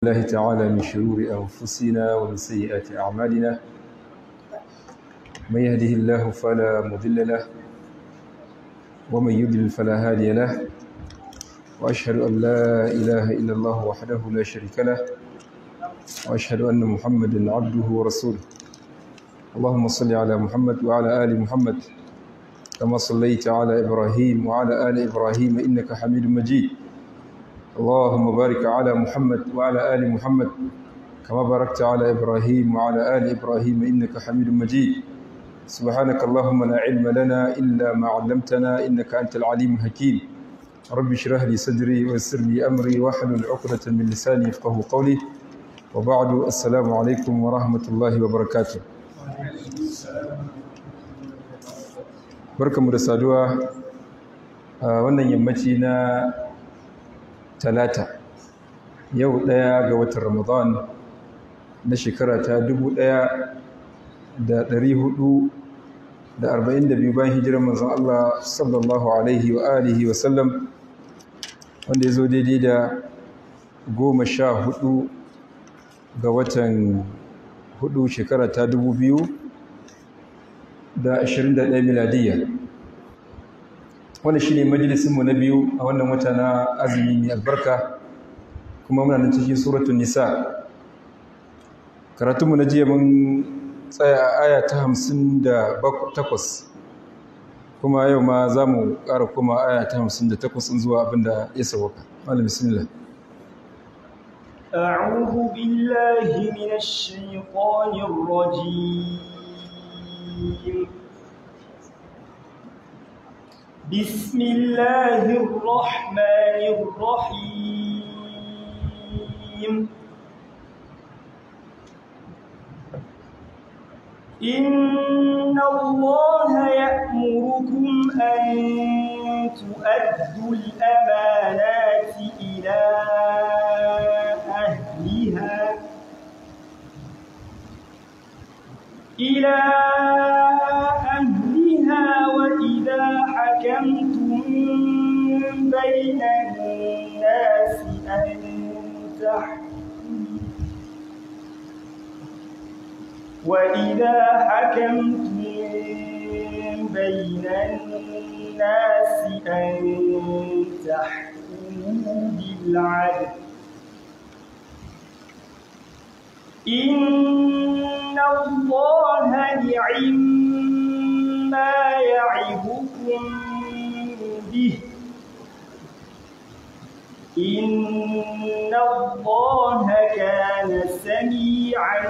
الله تعالى من شرور أنفسنا ومن سيئات أعمالنا من يهده الله فلا مضل له ومن يضلل فلا هادي له وأشهد أن لا إله إلا الله وحده لا شريك له وأشهد أن محمدا عبده ورسوله اللهم صل على محمد وعلى آل محمد كما صليت على إبراهيم وعلى آل إبراهيم إنك حميد مجيد اللهم بارك على محمد وعلى آل محمد كما باركت على إبراهيم وعلى آل إبراهيم إنك حميد مجيد سبحانك اللهم لا علم لنا إلا ما علمتنا إنك أنت العليم الحكيم رب اشرح لي صدري ويسر لي أمري واحلل عقدة من لساني يفقهوا قولي وبعد السلام عليكم ورحمة الله وبركاته barkamu da saduwa a wannan yammaci na talata yau ɗaya ga watan ramadan na shekara ta dubu ɗaya da ɗari hudu da arba'in da biyu bayan hijirar manzon Allah sallallahu alaihi wa alihi wa sallam wanda ya zo daidai da goma sha hudu ga watan hudu shekara ta dubu biyu da ashirin da ɗaya miladiyya wanda shi ne majalisinmu na biyu a wannan wata na azumi mai albarka kuma muna nan cikin suratun nisa karatunmu na jiya mun tsaya a aya ta hamsin da takwas kuma yau ma za mu ƙara kuma aya ta hamsin da takwas zuwa abin da ya sauwaka malam bismillah أعوذ بالله من الشيطان الرجيم بسم الله الرحمن الرحيم إن الله يأمركم أن تؤدوا الأمانات إلى أهلها إلى أهلها وإذا حكمتم بين الناس أن تحكموا وإذا حكمتم بين الناس أن تحكموا بالعدل إن الله نعم ما يعظكم به إن الله كان سميعا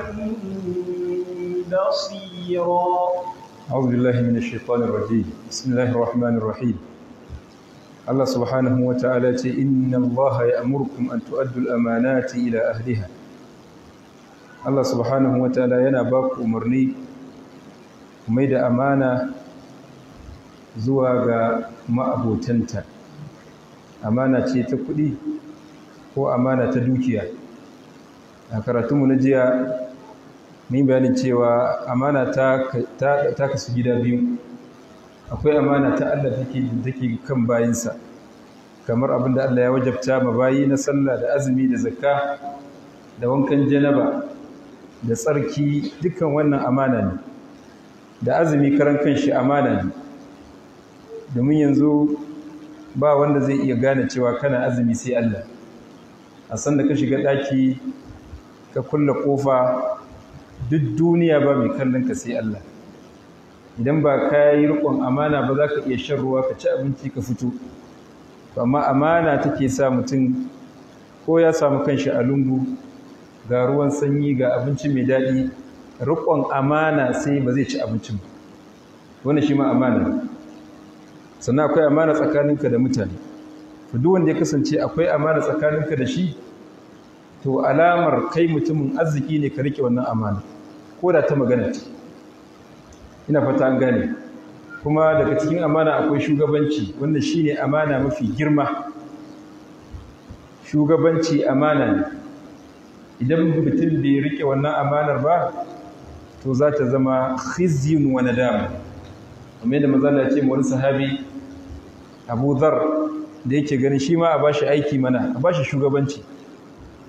بصيرا أعوذ بالله من الشيطان الرجيم بسم الله الرحمن الرحيم الله سبحانه وتعالى إن الله يأمركم أن تؤدوا الأمانات إلى أهلها Allah subhanahu wa ta'ala yana ba ku umarni mai da amana zuwa ga ma'abotanta amana ce ta kuɗi ko amana ta dukiya a karatunmu na jiya min bayanin cewa amana ta, kasu gida biyu akwai amana ta Allah take take kan bayinsa kamar abinda Allah ya wajabta ma bayi na sallah da azumi da zakka da wankan janaba da tsarki dukkan wannan amana ne da azumi karan kanshi amana ne domin yanzu ba wanda zai iya gane cewa kana azumi sai Allah a san da ka shiga ɗaki ka kulle ƙofa duk duniya ba mai kallon ka sai Allah idan ba ka yi riƙon amana ba za ka iya shan ruwa ka ci abinci ka fito amma amana take sa mutum ko ya samu kanshi a lungu ga ruwan sanyi ga abinci mai daɗi riƙon amana sai ba zai ci abincin ba wani shi ma amana sannan akwai amana tsakaninka da mutane to duk wanda ya kasance akwai amana tsakaninka da shi to alamar kai mutumin arziki ne ka riƙe wannan amana ko da ta magana ce ina fata an gane kuma daga cikin amana akwai shugabanci wanda shine amana mafi girma shugabanci amana ne idan mutum bai rike wannan amanar ba to za ta zama khizyun wa nadama kamar yadda manzo Allah ya ce ma wani sahabi Abu Dharr da yake ganin shi ma a bashi aiki mana a bashi shugabanci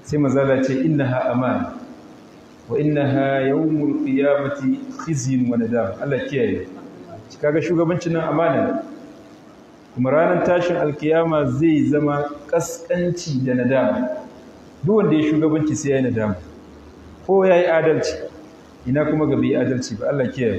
sai mazala ce innaha amana wa innaha yawmul qiyamati khizyun wa nadam Allah kiyaye kaga shugabancin nan amana kuma ranar tashin alkiyama zai zama kaskanci da nadama duk wanda ya shugabanci sai ya yi nadama ko ya yi adalci ina kuma ga bai adalci ba Allah kiyaye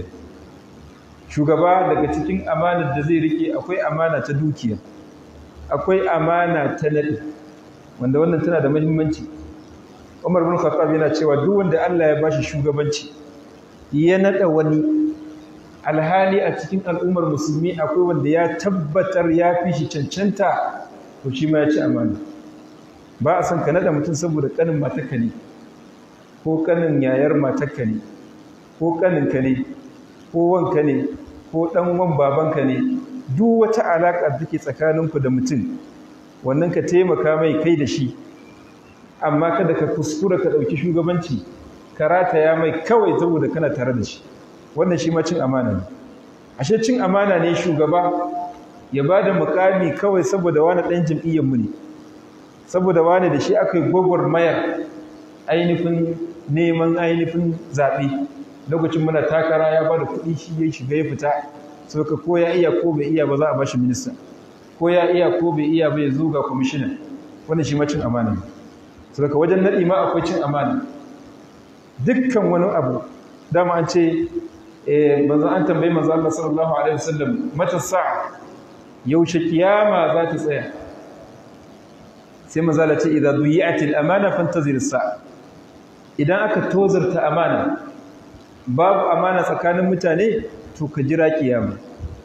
shugaba daga cikin amanar da zai rike akwai amana ta dukiya akwai amana ta nadi wanda wannan tana da muhimmanci Umar bin Khattab yana cewa duk wanda Allah ya bashi shugabanci ya nada wani alhali a cikin al'ummar musulmi akwai wanda ya tabbatar ya fi shi cancanta to shi ma ya ci amana ba a son ka nada mutum saboda kanin matarka ne ko kanin yayar matarka ne ko kaninka ne ko wanka ne ko dan wan babanka ne duk wata alaka da take tsakaninku da mutum wannan ka taimaka mai kai da shi amma kada ka kuskura ka dauki shugabanci ka rataya mai kawai saboda kana tare da shi wannan shi ma cin amana ne ashe cin amana ne shugaba ya bada mukami kawai saboda wani dan jam'iyyar mu ne saboda wani da shi aka yi gwagwarmayar ainihin neman ainihin zaɓe lokacin muna takara ya ba da kuɗi shi ya shiga ya fita sau ka ko ya iya ko bai iya ba za a ba shi minista ko ya iya ko bai iya ba ya zo ga kwamishinan wannan shi ma cin amana ne sau ka wajen naɗi ma akwai cin amana dukkan wani abu dama an ce manzan an tambayi manzan Allah sallallahu alaihi wasallam mata sa'a yaushe kiyama za ta tsaya sai mazala ce idan duyi'atil amana fantazir sa'a idan aka tozarta amana babu amana tsakanin mutane to ka jira kiyama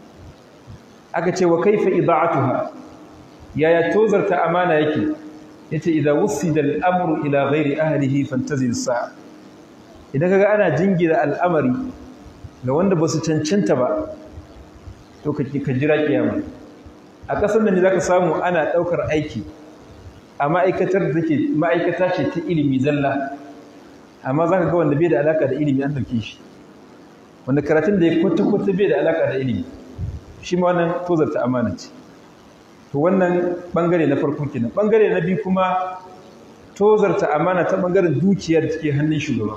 aka ce wa kaifa ida'atuha yaya tozarta amana yake yace idan wusida al-amru ila ghairi ahlihi fantazir sa'a idan kaga ana jingira al'amari ga wanda ba su cancanta ba to ka jira kiyama a ƙasar da ne zaka samu ana ɗaukar aiki a ma'aikatar da take ma'aikata ce ta ilimi zalla amma za ka ga wanda bai da alaka da ilimi an ɗauke shi wanda karatun da ya kwata-kwata bai da alaka da ilimi shi ma wannan tozarta amana ce to wannan ɓangare na farko kenan ɓangare na biyu kuma tozarta amana ta ɓangaren dukiyar da take hannun shugaba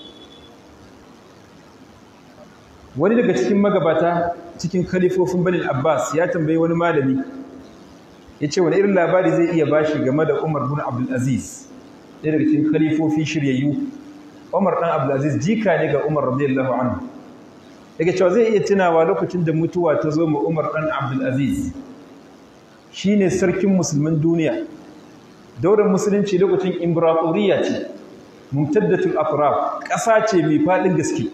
wani daga cikin magabata cikin khalifofin banin abbas ya tambayi wani malami ya ce wani irin labari zai iya bashi game da umar bin abdulaziz ɗaya daga cikin khalifofi shiryayyu umar ɗan abdulaziz jika ne ga umar radiyallahu anhu daga cewa zai iya tunawa lokacin da mutuwa ta zo ma umar ɗan abdulaziz shi ne sarkin musulmin duniya daular musulunci lokacin imbratoriya ce mumtaddatul atraf ƙasa ce mai faɗin gaske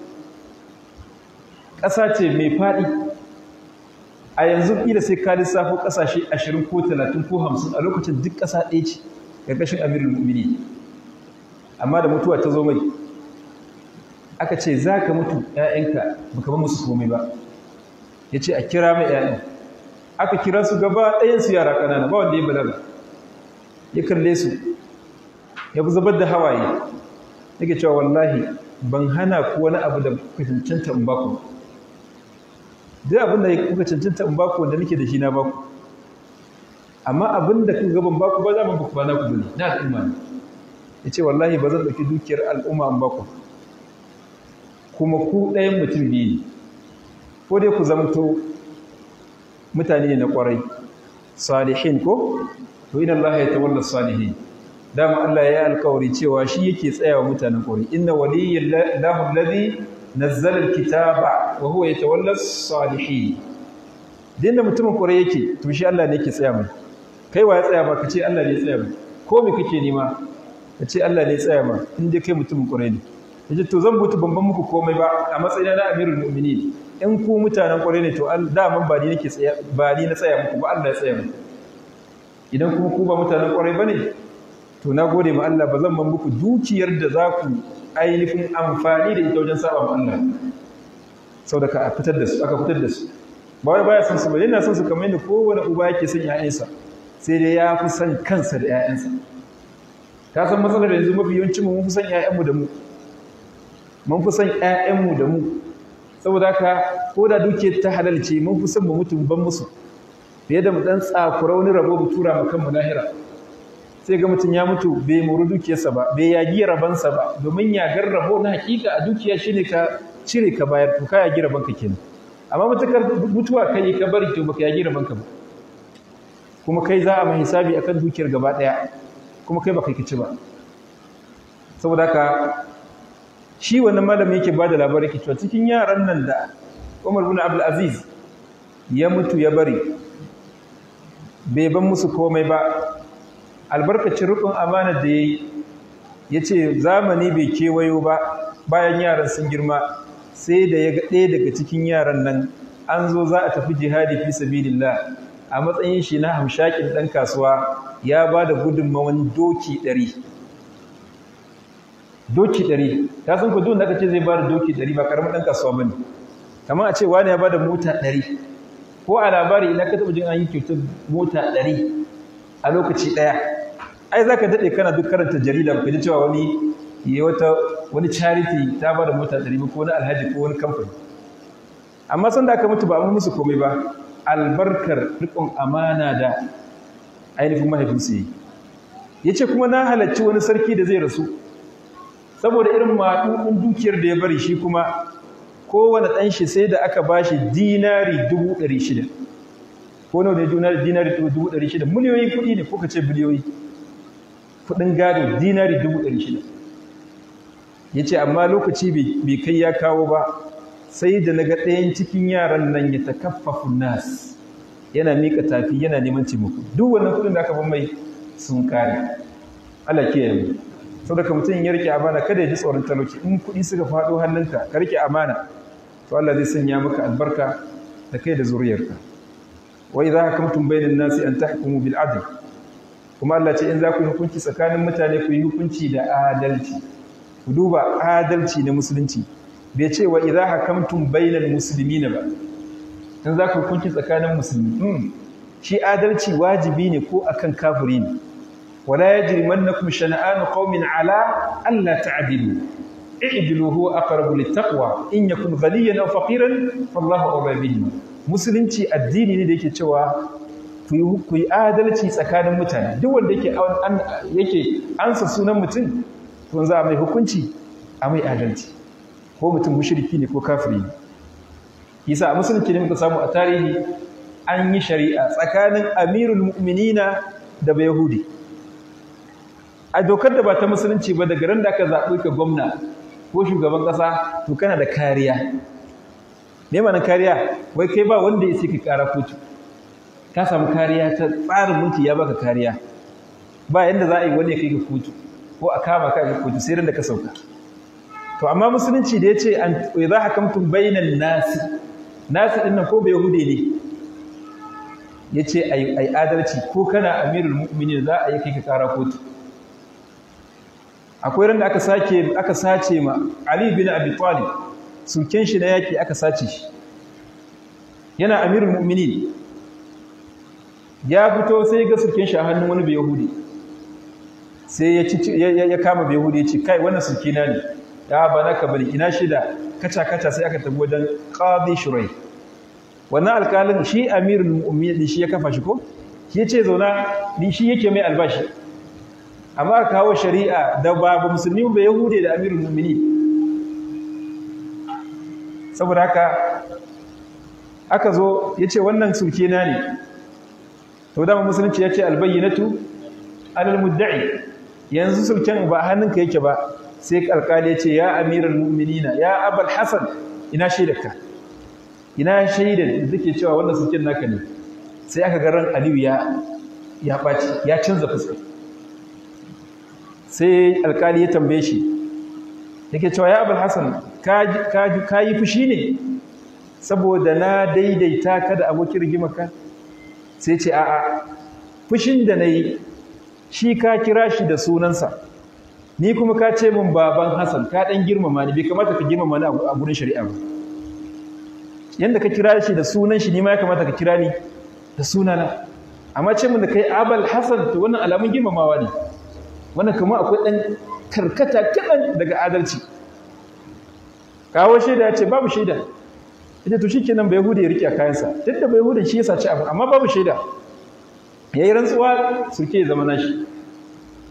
ƙasa ce mai faɗi a yanzu ƙila sai ka lissafo ƙasashe ashirin ko talatin ko hamsin a lokacin duk ƙasa ɗaya ce ƙarƙashin amirul mu'mini amma da mutuwa ta zo mai aka ce za ka mutu ‘ya'yanka ba ka ba musu komai ba ya ce a kira mai ‘ya'yan aka kira su gaba ɗayansu yara ƙanana ba wanda ya balaga ya kalle su ya fi zubar da hawaye yake cewa wallahi ban hana ku wani abu da kuka cancanta in baku duk abin da kuka cancanta in baku wanda nake da shi na baku amma abin da kuka gaban baku ba za mu baku ba na ku bane na al'umma ne ya ce wallahi ba zan ɗauki dukiyar al'umma in baku kuma ku ɗayan mutum biyu ne ko dai ku zamto mutane na ƙwarai salihin ko to ina Allah ya tawalla salihin dama Allah ya alkawari cewa shi yake tsayawa mutanen ƙwarai inna waliyallahu alladhi nazzala alkitaba wa huwa yatawalla salihin dinda mutumin ƙwarai yake to shi Allah ne yake tsaya mai kai wa ya tsaya ba ka ce Allah ne ya tsaya mai ko me kake nema ka ce Allah ne ya tsaya ma in dai kai mutumin ƙwarai ne yace to zan butu ban muku komai ba a matsayina na amirul mu'minin in ku mutanen ƙwarai ne to daman ba ni nake tsaya ba ni na tsaya muku ba Allah ya tsaya muku idan kuma ku ba mutanen ƙwarai bane to na gode ma Allah ba zan ban muku dukiyar da za ku ainihin amfani da ita wajen saba ma Allah saboda ka fitar da su aka fitar da su ba wai baya son su ba yana son su kamar yadda kowane uba yake son ƴaƴansa sai dai ya fi son kansa da ƴaƴansa ka san matsalar yanzu mafi yawancin mu mun fi son ƴaƴanmu da mu mun fi son ƴaƴanmu da mu saboda haka ko da dukiyar ta halalce mun fi son mu mutu ban musu fiye da mu dan tsakura wani rabo mu tura mu kanmu lahira sai ga mutum ya mutu bai muru dukiyarsa ba bai yagi rabansa ba domin yagar rabo na hakika a dukiya shine ka cire ka bayar to ka yagi rabanka kenan amma mutukar mutuwa kai ka bari to baka yagi rabanka ba kuma kai za a mai hisabi akan dukiyar gaba daya kuma kai baka kici ba saboda haka shi wannan malami yake bada labari ke cewa cikin yaran nan da Umar bin Abdul Aziz ya mutu ya bari bai ban musu komai ba albarkacin rukun amana da yayi yace zamani bai kewayo ba bayan yaran sun girma sai da ya ga ɗaya daga cikin yaran nan an zo za a tafi jihadi fi sabilillah a matsayin shi na hamshakin ɗan kasuwa ya ba da gudunmawan doki ɗari doki ɗari ta san ku da aka ce zai ba da doki ɗari ba ƙaramin ɗan kasuwa ba ne kamar a ce wani ya ba da mota ɗari ko a labari ina ka taɓa jin an yi kyautar mota ɗari a lokaci ɗaya ai za ka daɗe kana duk karanta jarida ba ka ji cewa wani yi wata wani charity ta ba da mota ɗari ko wani alhaji ko wani kamfani amma sanda aka mutu ba a musu komai ba albarkar riƙon amana da ainihin mahaifinsu yi ya ce kuma na halarci wani sarki da zai rasu saboda irin maɗuɗin dukiyar da ya bari shi kuma kowane ɗan shi sai da aka ba shi dinari dubu ɗari shida ko nawa ne dinari dubu ɗari shida miliyoyin kuɗi ne ko ka ce biliyoyi kuɗin gado dinari dubu ɗari shida ya ce amma lokaci bai kai ya kawo ba sai da na ga ɗayan cikin yaran nan ya takaffafun nas yana miƙa tafi yana neman taimako duk wannan kuɗin da aka ban mai sun kare Allah kiyaye mu saboda mutum ya rike amana kada ya ji tsoron talauci in kuɗi suka faɗo hannunka ka rike amana to Allah zai sanya maka albarka da kai da zuriyarka wa idza hakamtum bainan nasi an tahkumu bil adl kuma Allah ce in za ku yi hukunci tsakanin mutane ku yi hukunci da adalci ku duba adalci na musulunci bai ce wa idza hakamtum bainal muslimina ba in za ku hukunci tsakanin musulmi shi adalci wajibi ne ko akan kafiri ne wala yajrimannakum shana'anu qaumin ala alla ta'dilu i'dilu huwa aqrabu littaqwa in yakun ghaniyan aw faqiran fallahu awla bihi musulunci addini ne da yake cewa ku yi adalci tsakanin mutane duk wanda yake yake ansa sunan mutum to za a mai hukunci a mai adalci ko mutum mushriki ne ko kafiri ne yasa a musulunci ne muka samu a tarihi an yi shari'a tsakanin amirul mu'minina da bayahudi a dokar da ba ta musulunci ba daga ran da aka zaɓi ka gwamna ko shugaban ƙasa to kana da kariya me mana kariya wai kai ba wanda ya ce ka ƙara kotu ka samu kariya ta tsarin mulki ya baka kariya ba yanda za a yi wani ya kai ka kotu ko a kama ka ga kotu sai ran da ka sauka to amma musulunci da ya ce an idza hakamtum bainan nasi nasi dinnan ko bai yahude ne yace ai ai adalci ko kana amirul mu'minin za a yi kai ka kara kotu akwai ran da aka sake aka sace ma ali bin abi talib sulken shi na yaki aka sace shi yana amirul mu'minin ya fito sai ga sulken shi a hannun wani bai yahudi sai ya ya kama bai yahudi ya ce kai wannan sulkina ne ya ba naka bari ina shida kaca kaca sai aka tafi wajen qadi shurai wannan alƙalin shi amirul mu'minin shi ya kafa shi ko shi yace zauna ni shi yake mai albashi amma aka kawo shari'a da babu musulmi ba yahude da amirul mu'minin saboda haka aka zo yace wannan sulke na ne to da musulunci yace albayyinatu alal mudda'i yanzu sulken ba hannunka yake ba sai alƙali ya ce ya amiral mu'minina ya abal hasan ina shaidarka ina shaidar da take cewa wannan sulkin naka ne sai aka ga ran aliyu ya ya ɓaci ya canza fuska sai alƙali ya tambaye shi yake cewa ya abal hasan ka yi fushi ne saboda na daidaita ka da abokin rigimarka sai ce a'a fushin da na yi shi ka kira shi da sunansa ni kuma ka ce min baban Hassan ka dan girmama ni bai kamata ka girmama ni a gurin shari'a ba yanda ka kira shi da sunan shi ni ma ya kamata ka kira ni da sunana amma ce min da kai Abul Hassan to wannan alamun girmamawa ne wannan kuma akwai dan karkata kadan daga adalci kawo shaida ya ce babu shaida ita to shikenan bai yahudi ya rike a kayansa duk da bai yahudin shi ya saci abu amma babu shaida yayi rantsuwa suke zama nashi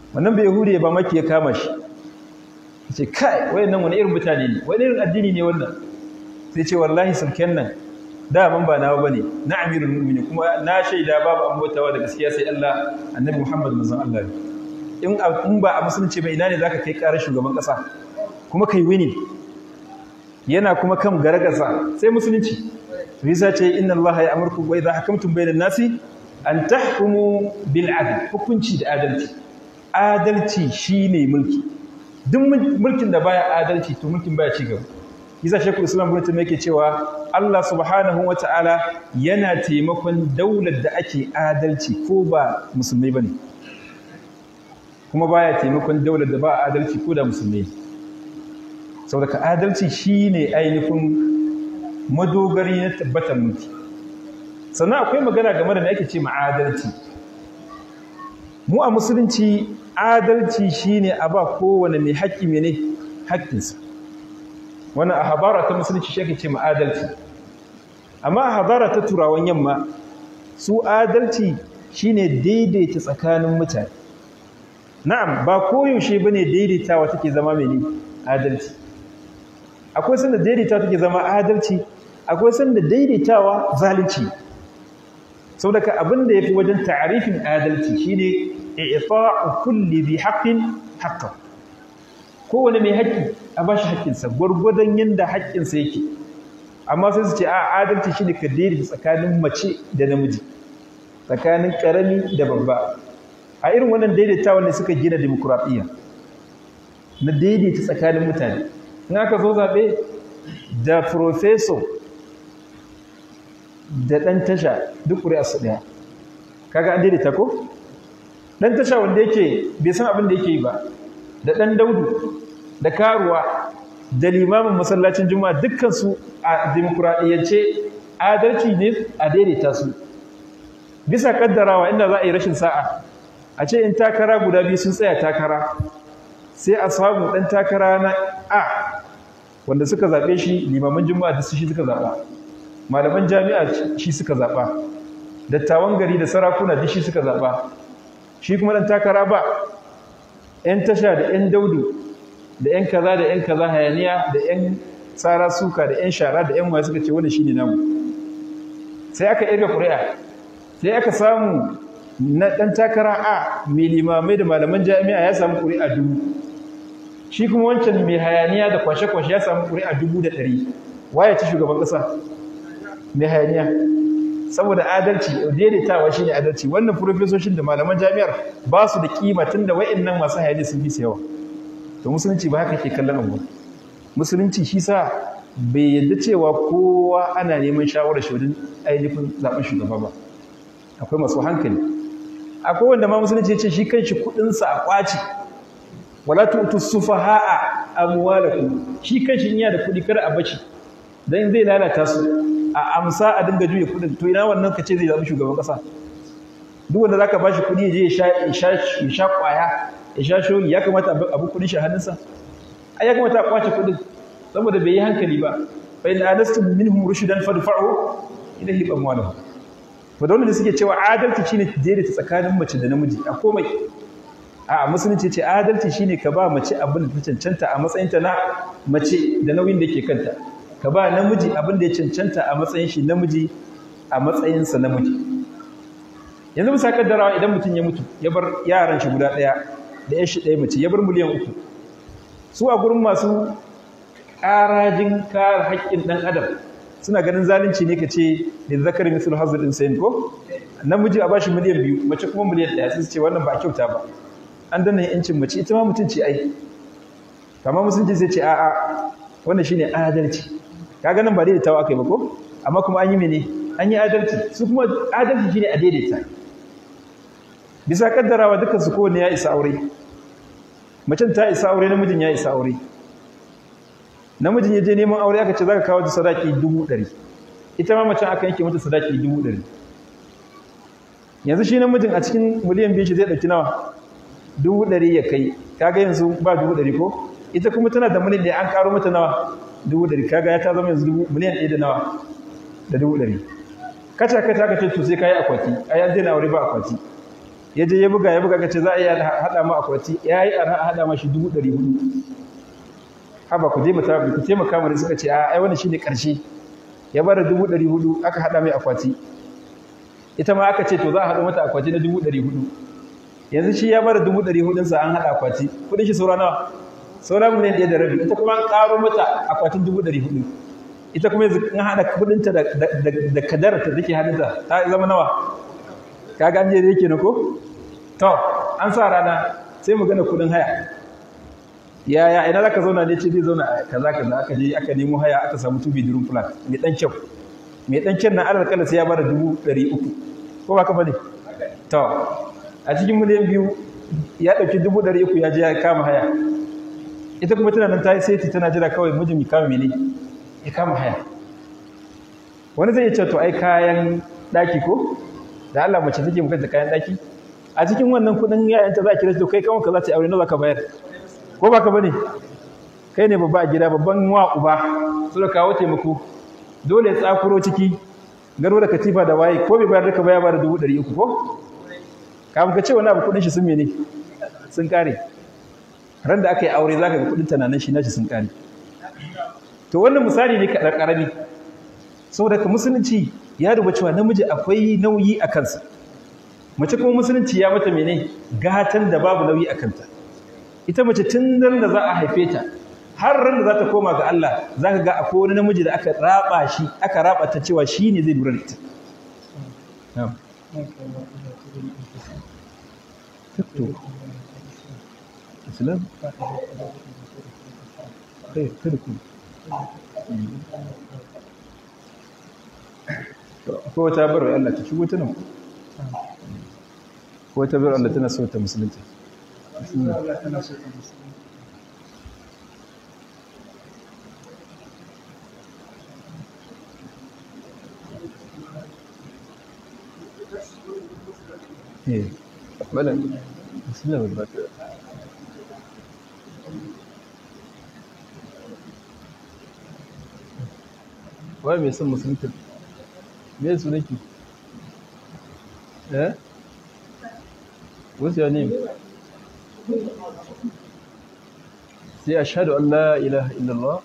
wannan bai yahudi ba maki ya kama shi ce kai wayannan wani irin mutane ne wani irin addini ne wannan sai ce wallahi sulken nan da ban ba nawa bane na amirul mu'minin kuma na shaida babu an bautawa da gaskiya sai Allah annabi Muhammad manzon Allah ne in in ba a musulunci ba ina ne zaka kai karar shugaban kasa kuma kai wini yana kuma kan gargasa sai musulunci Risa ce inna Allah ya amurku wa idha hakamtum bainan nasi an tahkumu bil adl hukunci da adalci adalci shine mulki duk mulkin da baya adalci to mulkin baya ci gaba yasa shekul islam ibn taymiyyah yake cewa Allah subhanahu wataala yana taimakon daular da ake adalci ko ba musulmai bane kuma baya taimakon daular da ba adalci ko da musulmai saboda ka adalci shine ainihin madogari na tabbatar mulki sannan akwai magana game da me ake ce ma adalci mu a musulunci adalci shine a ba kowane mai haƙƙi mene haƙƙinsa wannan a habara ta musulunci shi ake ce ma adalci amma a habara ta turawan yamma su adalci shine daidaita tsakanin mutane na'am ba koyaushe bane daidaitawa take zama mene adalci akwai sanda daidaitawa take zama adalci akwai sanda daidaitawa zalunci saboda ka abin da yafi wajen ta'arifin adalci shine i'ta'u kulli bi haqqin haqqan kowane mai haƙƙi a bashi haƙƙinsa gwargwadon yanda haƙƙinsa yake amma sai su ce a adalci shine ka daidaita tsakanin mace da namiji tsakanin ƙarami da babba a irin wannan daidaitawa ne suka gina demokuraɗiyya na daidaita tsakanin mutane in aka zo zaɓe da profeso da ɗan tasha duk ƙuri'a su ɗaya kaga an daidaita ko ɗan tasha wanda yake bai san abin da yake yi ba da ɗan daudu da karuwa da limamin masallacin juma'a dukkansu a demokuraɗiyyance adalci ne a daidaita su bisa kaddarawa inda za a yi rashin sa'a a ce in takara guda biyu sun tsaya takara sai a samu ɗan takara na a wanda suka zaɓe shi limaman juma'a da su shi suka zaɓa malaman jami'a shi suka zaɓa dattawan gari da sarakuna duk shi suka zaɓa shi kuma ɗan takara ba 'yan tasha da 'yan daudu da 'yan kaza da 'yan kaza hayaniya da 'yan tsara suka da 'yan shara da 'yan waye suka ce wani shi ne namu sai aka irga ƙuri'a sai aka samu na ɗan takara a mai limamai da malaman jami'a ya samu ƙuri'a dubu shi kuma wancan mai hayaniya da kwashe-kwashe ya samu ƙuri'a dubu da ɗari waye ci shugaban ƙasa mai hayaniya saboda adalci daidaitawa shi ne adalci wannan profesoshin da malaman jami'ar ba su da kima tun da wa'annan masu hayaniya sun fi yawa to musulunci ba haka ke kallon abu musulunci shi sa bai yadda cewa kowa ana neman shawarar shi wajen ainihin zaɓen shugaba ba akwai masu hankali akwai wanda ma musulunci ya ce shi kanshi kuɗinsa a ƙwaci wala tu'tu sufaha'a amwalakum shi kanshi in yana da kuɗi kada a bashi dan zai lalata su a amsa a dinga juya kuɗin to ina wannan kace zai zaɓi shugaban ƙasa duk wanda zaka bashi kuɗi ya je ya sha ya sha ya sha ƙwaya ya sha shoyi ya kamata abu kuɗin shi a hannunsa ai ya kamata a ƙwace kuɗin saboda bai yi hankali ba fa in anastum minhum rushdan fadfa'u ilayhi amwalahum to da wanda suke cewa adalci shine daidaita tsakanin mace da namiji a komai a musulunci ce adalci shine ka ba mace abin da ta cancanta a matsayinta na mace da nauyin da ke kanta ka ba namiji abin da ya cancanta a matsayin shi namiji a matsayinsa namiji yanzu bisa kaddarawa idan mutum ya mutu ya bar yaran shi guda ɗaya da ya shi ɗaya mace ya bar miliyan uku su a gurin masu ƙarajin kare haƙƙin ɗan adam suna ganin zalunci ne ka ce da zakari misal hazard din sayin ko namiji a bashi miliyan biyu mace kuma miliyan ɗaya sai su ce wannan ba a kyauta ba an danna yancin mace ita ma mutum ce ai kamar musulunci sai ce a'a wannan shine adalci kaga nan ba daidaitawa aka yi ba ko amma kuma an yi mene an yi adalci su kuma adalci shine a daidaita bisa kaddarawa dukkan su kowanne ya isa aure macen ta isa aure namijin ya isa aure namijin ya je neman aure aka ce za ka kawo ta sadaki dubu ɗari ita ma macen aka yanke mata sadaki dubu ɗari yanzu shi namijin a cikin miliyan biyu shi zai ɗauki nawa dubu ɗari ya kai kaga yanzu ba dubu ɗari ko ita kuma tana da miliyan ɗaya an ƙaro mata nawa dubu ɗari kaga ya ta zama yanzu miliyan ɗaya da nawa da dubu ɗari kaca kaca aka ce to sai ka yi akwati a yanzu yana aure ba akwati ya je ya buga ya buga kace za a iya hada ma akwati yayi a hada ma shi 400 haba ku je mu ku taimaka mu suka ce a ai wannan shine karshe ya bada 400 aka hada mai akwati ita ma aka ce to za a hado mata akwati na 400 yanzu shi ya bada 400 sa an hada akwati kudin shi saura nawa saura miliyan ɗaya da rabi ita kuma an karo mata akwatin 400 ita kuma yanzu an hada kudinta da da kadarta take hannunta ta zama nawa kaga an je da yake na ko to an sa rana sai mu gana kudin haya yaya ina zaka zauna ne ce zai zauna kaza kaza aka je aka nemo haya aka samu two bedroom flat mai dan kyau mai dan kyan na alal kala sai ya bada dubu ɗari uku ko ba ka bane to a cikin miliyan biyu ya ɗauki dubu ɗari uku ya je ya kama haya ita kuma tana nan ta yi saiti tana jira kawai mijin ya kama mene ya kama haya wani zai ce to ai kayan ɗaki ko da Allah mace take mukanta kayan ɗaki a cikin wannan kuɗin yayanta za a kira to kai kawai ka za ta aure nawa ka bayar ko ba ka bane kai ne babba a gida babban wa uba su da kawo taimako dole ya tsakuro ciki garo da katifa da waye ko bai bayar da ka baya ba da dubu ɗari uku ko kafin ka ce wani abu kuɗin shi sun mene sun kare ran da aka yi aure zaka ga kuɗin tunanin shi nashi sun kare to wannan misali ne kaɗan ƙarami saboda ka musulunci ya duba cewa namiji akwai nauyi a kansa mace kuma musulunci ya mata mene gatan da babu nauyi a kanta ita mace tun nan da za a haife ta har ran da za ta koma ga Allah za ka ga akwai wani namiji da aka raba shi aka raba ta cewa shi ne zai lura da ita Islam? Kai, kada ku. Ko wata barwa Allah ta shigo ta nan. Ko wata barwa Allah tana so ta musulunta. Allah tana so ta musulunta. Eh, bala, bismillah ba ta. Wai mai son musulunta? Me su nake? Eh? What's your name? Say ashhadu an la ilaha illallah.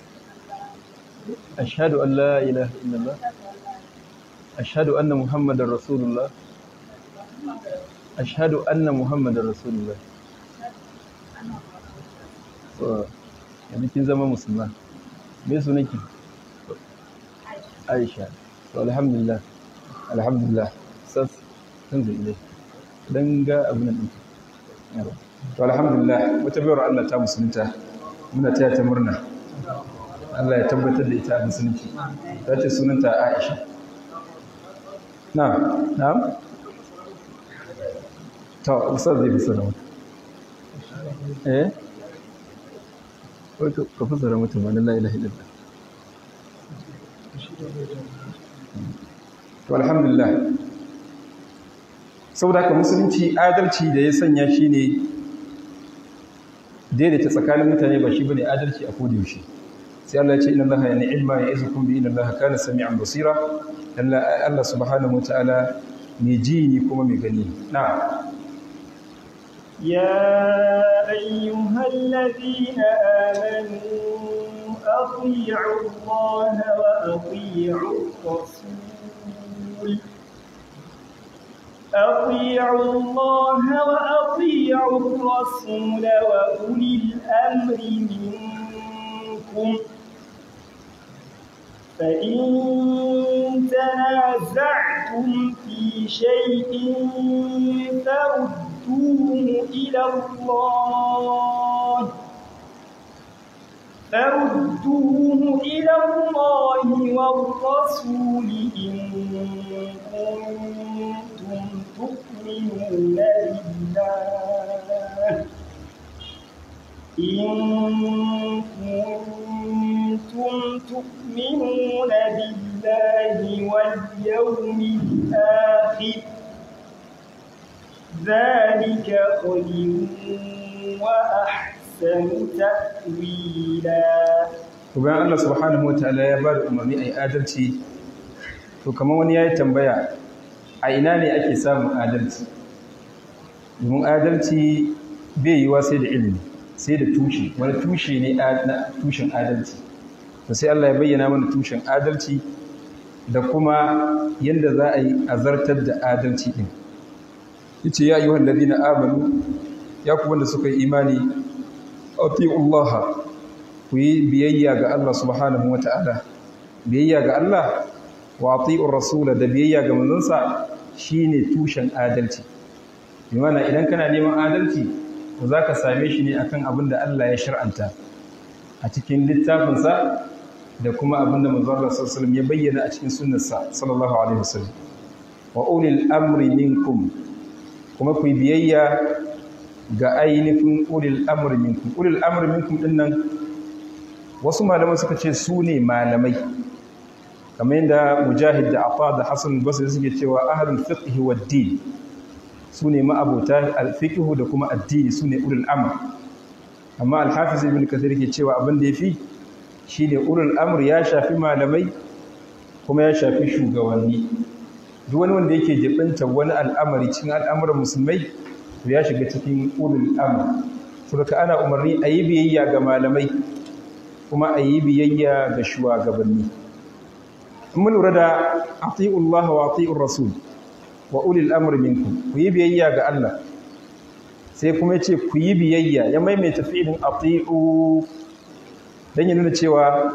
Ashhadu an la ilaha illallah. Ashhadu anna Muhammadar Rasulullah. ashhadu anna muhammadar rasulullah so yanzu kin zama musulma me su nake aisha to alhamdulillah alhamdulillah sas san zai ile dan ga abin nan to alhamdulillah wata bayar Allah ta musulunta muna taya ta murna Allah ya tabbatar da ita a musulunci ta ce sunanta Aisha na'am na'am to ustaz zai fasara mata eh wato ka fasara mata ma la ilaha illallah to alhamdulillah saboda haka musulunci adalci da ya sanya shi ne daidaita tsakanin mutane ba shi bane adalci a koda yaushe sai Allah ya ce inna Allaha ni'ma ya'izukum bi inna Allaha kana sami'an basira Allah subhanahu wa ta'ala mai ji ne kuma mai gani na'am يا أيها الذين آمنوا أطيعوا الله وأطيعوا الرسول أطيعوا الله وأطيعوا الرسول وأولي الأمر منكم فإن تنازعتم في شيء فردوا فردوه إلى الله فردوه إلى الله والرسول إن كنتم تؤمنون بالله إن كنتم تؤمنون بالله واليوم الآخر ذلك خير وأحسن تأويلا bayan Allah subhanahu wataala ya ba da umarni a yi adalci to kamar wani ya yi tambaya a ina ne ake samun adalci domin adalci bai yiwa sai da ilimi sai da tushe wani tushe ne na tushen adalci to sai Allah ya bayyana mana tushen adalci da kuma yadda za a yi azartar da adalci din yace ya ayyuhal ladina amanu ya ku wanda suka yi imani atiullaha ku yi biyayya ga Allah subhanahu wata'ala biyayya ga Allah wa atiur rasula da biyayya ga manzonsa shine tushen adalci bi mana idan kana neman adalci to zaka same shi ne akan abin da Allah ya shar'anta a cikin littafinsa da kuma abin da manzon Allah sallallahu alaihi wasallam ya bayyana a cikin sunnarsa sallallahu alaihi wasallam wa ulil amri minkum kuma ku biyayya ga ainihin ulil amri minkum ulil amri minkum dinnan wasu malaman suka ce su ne malamai kamar yadda mujahid da afa da hasan basri suke cewa ahlul fiqh wad din su ne ma'abota al-fiqh da kuma addini su ne ulul amr amma al-hafiz ibn kathir ke cewa abin da yafi shine ulul amr ya shafi malamai kuma ya shafi shugabanni duk wani wanda yake jibinta wani al'amari cikin al'amuran musulmai to ya shiga cikin ulul amr saboda ana umarni a yi biyayya ga malamai kuma a yi biyayya ga shugabanni in mun lura da ati'ullaha wa ati'ur rasul wa ulil amr minkum ku yi biyayya ga Allah sai kuma ya ce ku yi biyayya ya maimaita fi'ilin ati'u dan ya nuna cewa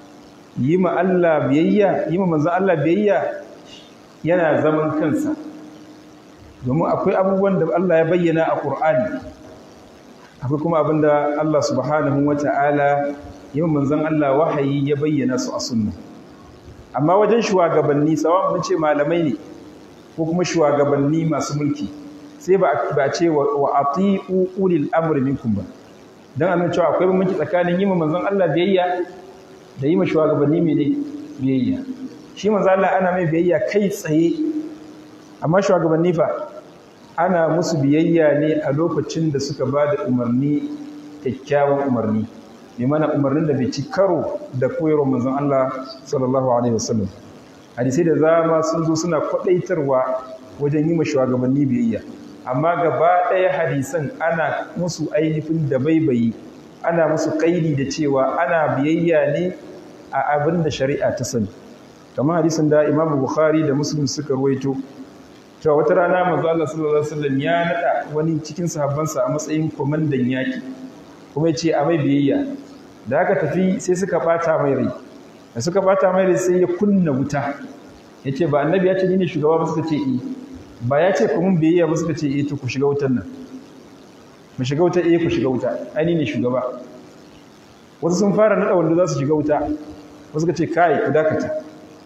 yi ma Allah biyayya yi ma manzon Allah biyayya yana zaman kansa domin akwai abubuwan da Allah ya bayyana a Qur'ani akwai kuma abinda Allah subhanahu wata'ala yi ma manzon Allah wahayi ya bayyana su a sunna amma wajen shugabanni sawa mun ce malamai ne ko kuma shugabanni masu mulki sai ba ba ce wa ati'u ulil amri minkum ba dan annan cewa akwai bambanci tsakanin yi ma manzon Allah biyayya da yi ma shugabanni mene biyayya shi manzon Allah ana mai biyayya kai tsaye amma shugabanni fa ana musu biyayya ne a lokacin da suka ba da umarni kyakkyawan umarni bi mana umarnin da bai ci karo da koyarwar manzon Allah sallallahu alaihi wasallam hadisai da zama sun zo suna kwadaitarwa wajen yi ma shugabanni biyayya amma gaba ɗaya hadisan ana musu ainihin da baibayi ana musu kaidi da cewa ana biyayya ne a abin da shari'a ta sani kamar hadisin da Imam Bukhari da Muslim suka ruwaito cewa wata rana manzo Allah sallallahu alaihi wasallam ya nada wani cikin sahabbansa a matsayin komandan yaki kuma ya ce a mai biyayya da aka tafi sai suka bata mai rai da suka bata mai rai sai ya kunna wuta ya ce ba annabi ya ce ni ne shugaba ba suka ce i ba ya ce kuma biyayya ba suka ce eh to ku shiga wutan nan mu shiga wuta eh ku shiga wuta ai ni ne shugaba wasu sun fara nada wanda za su shiga wuta wasu suka ce kai ku dakata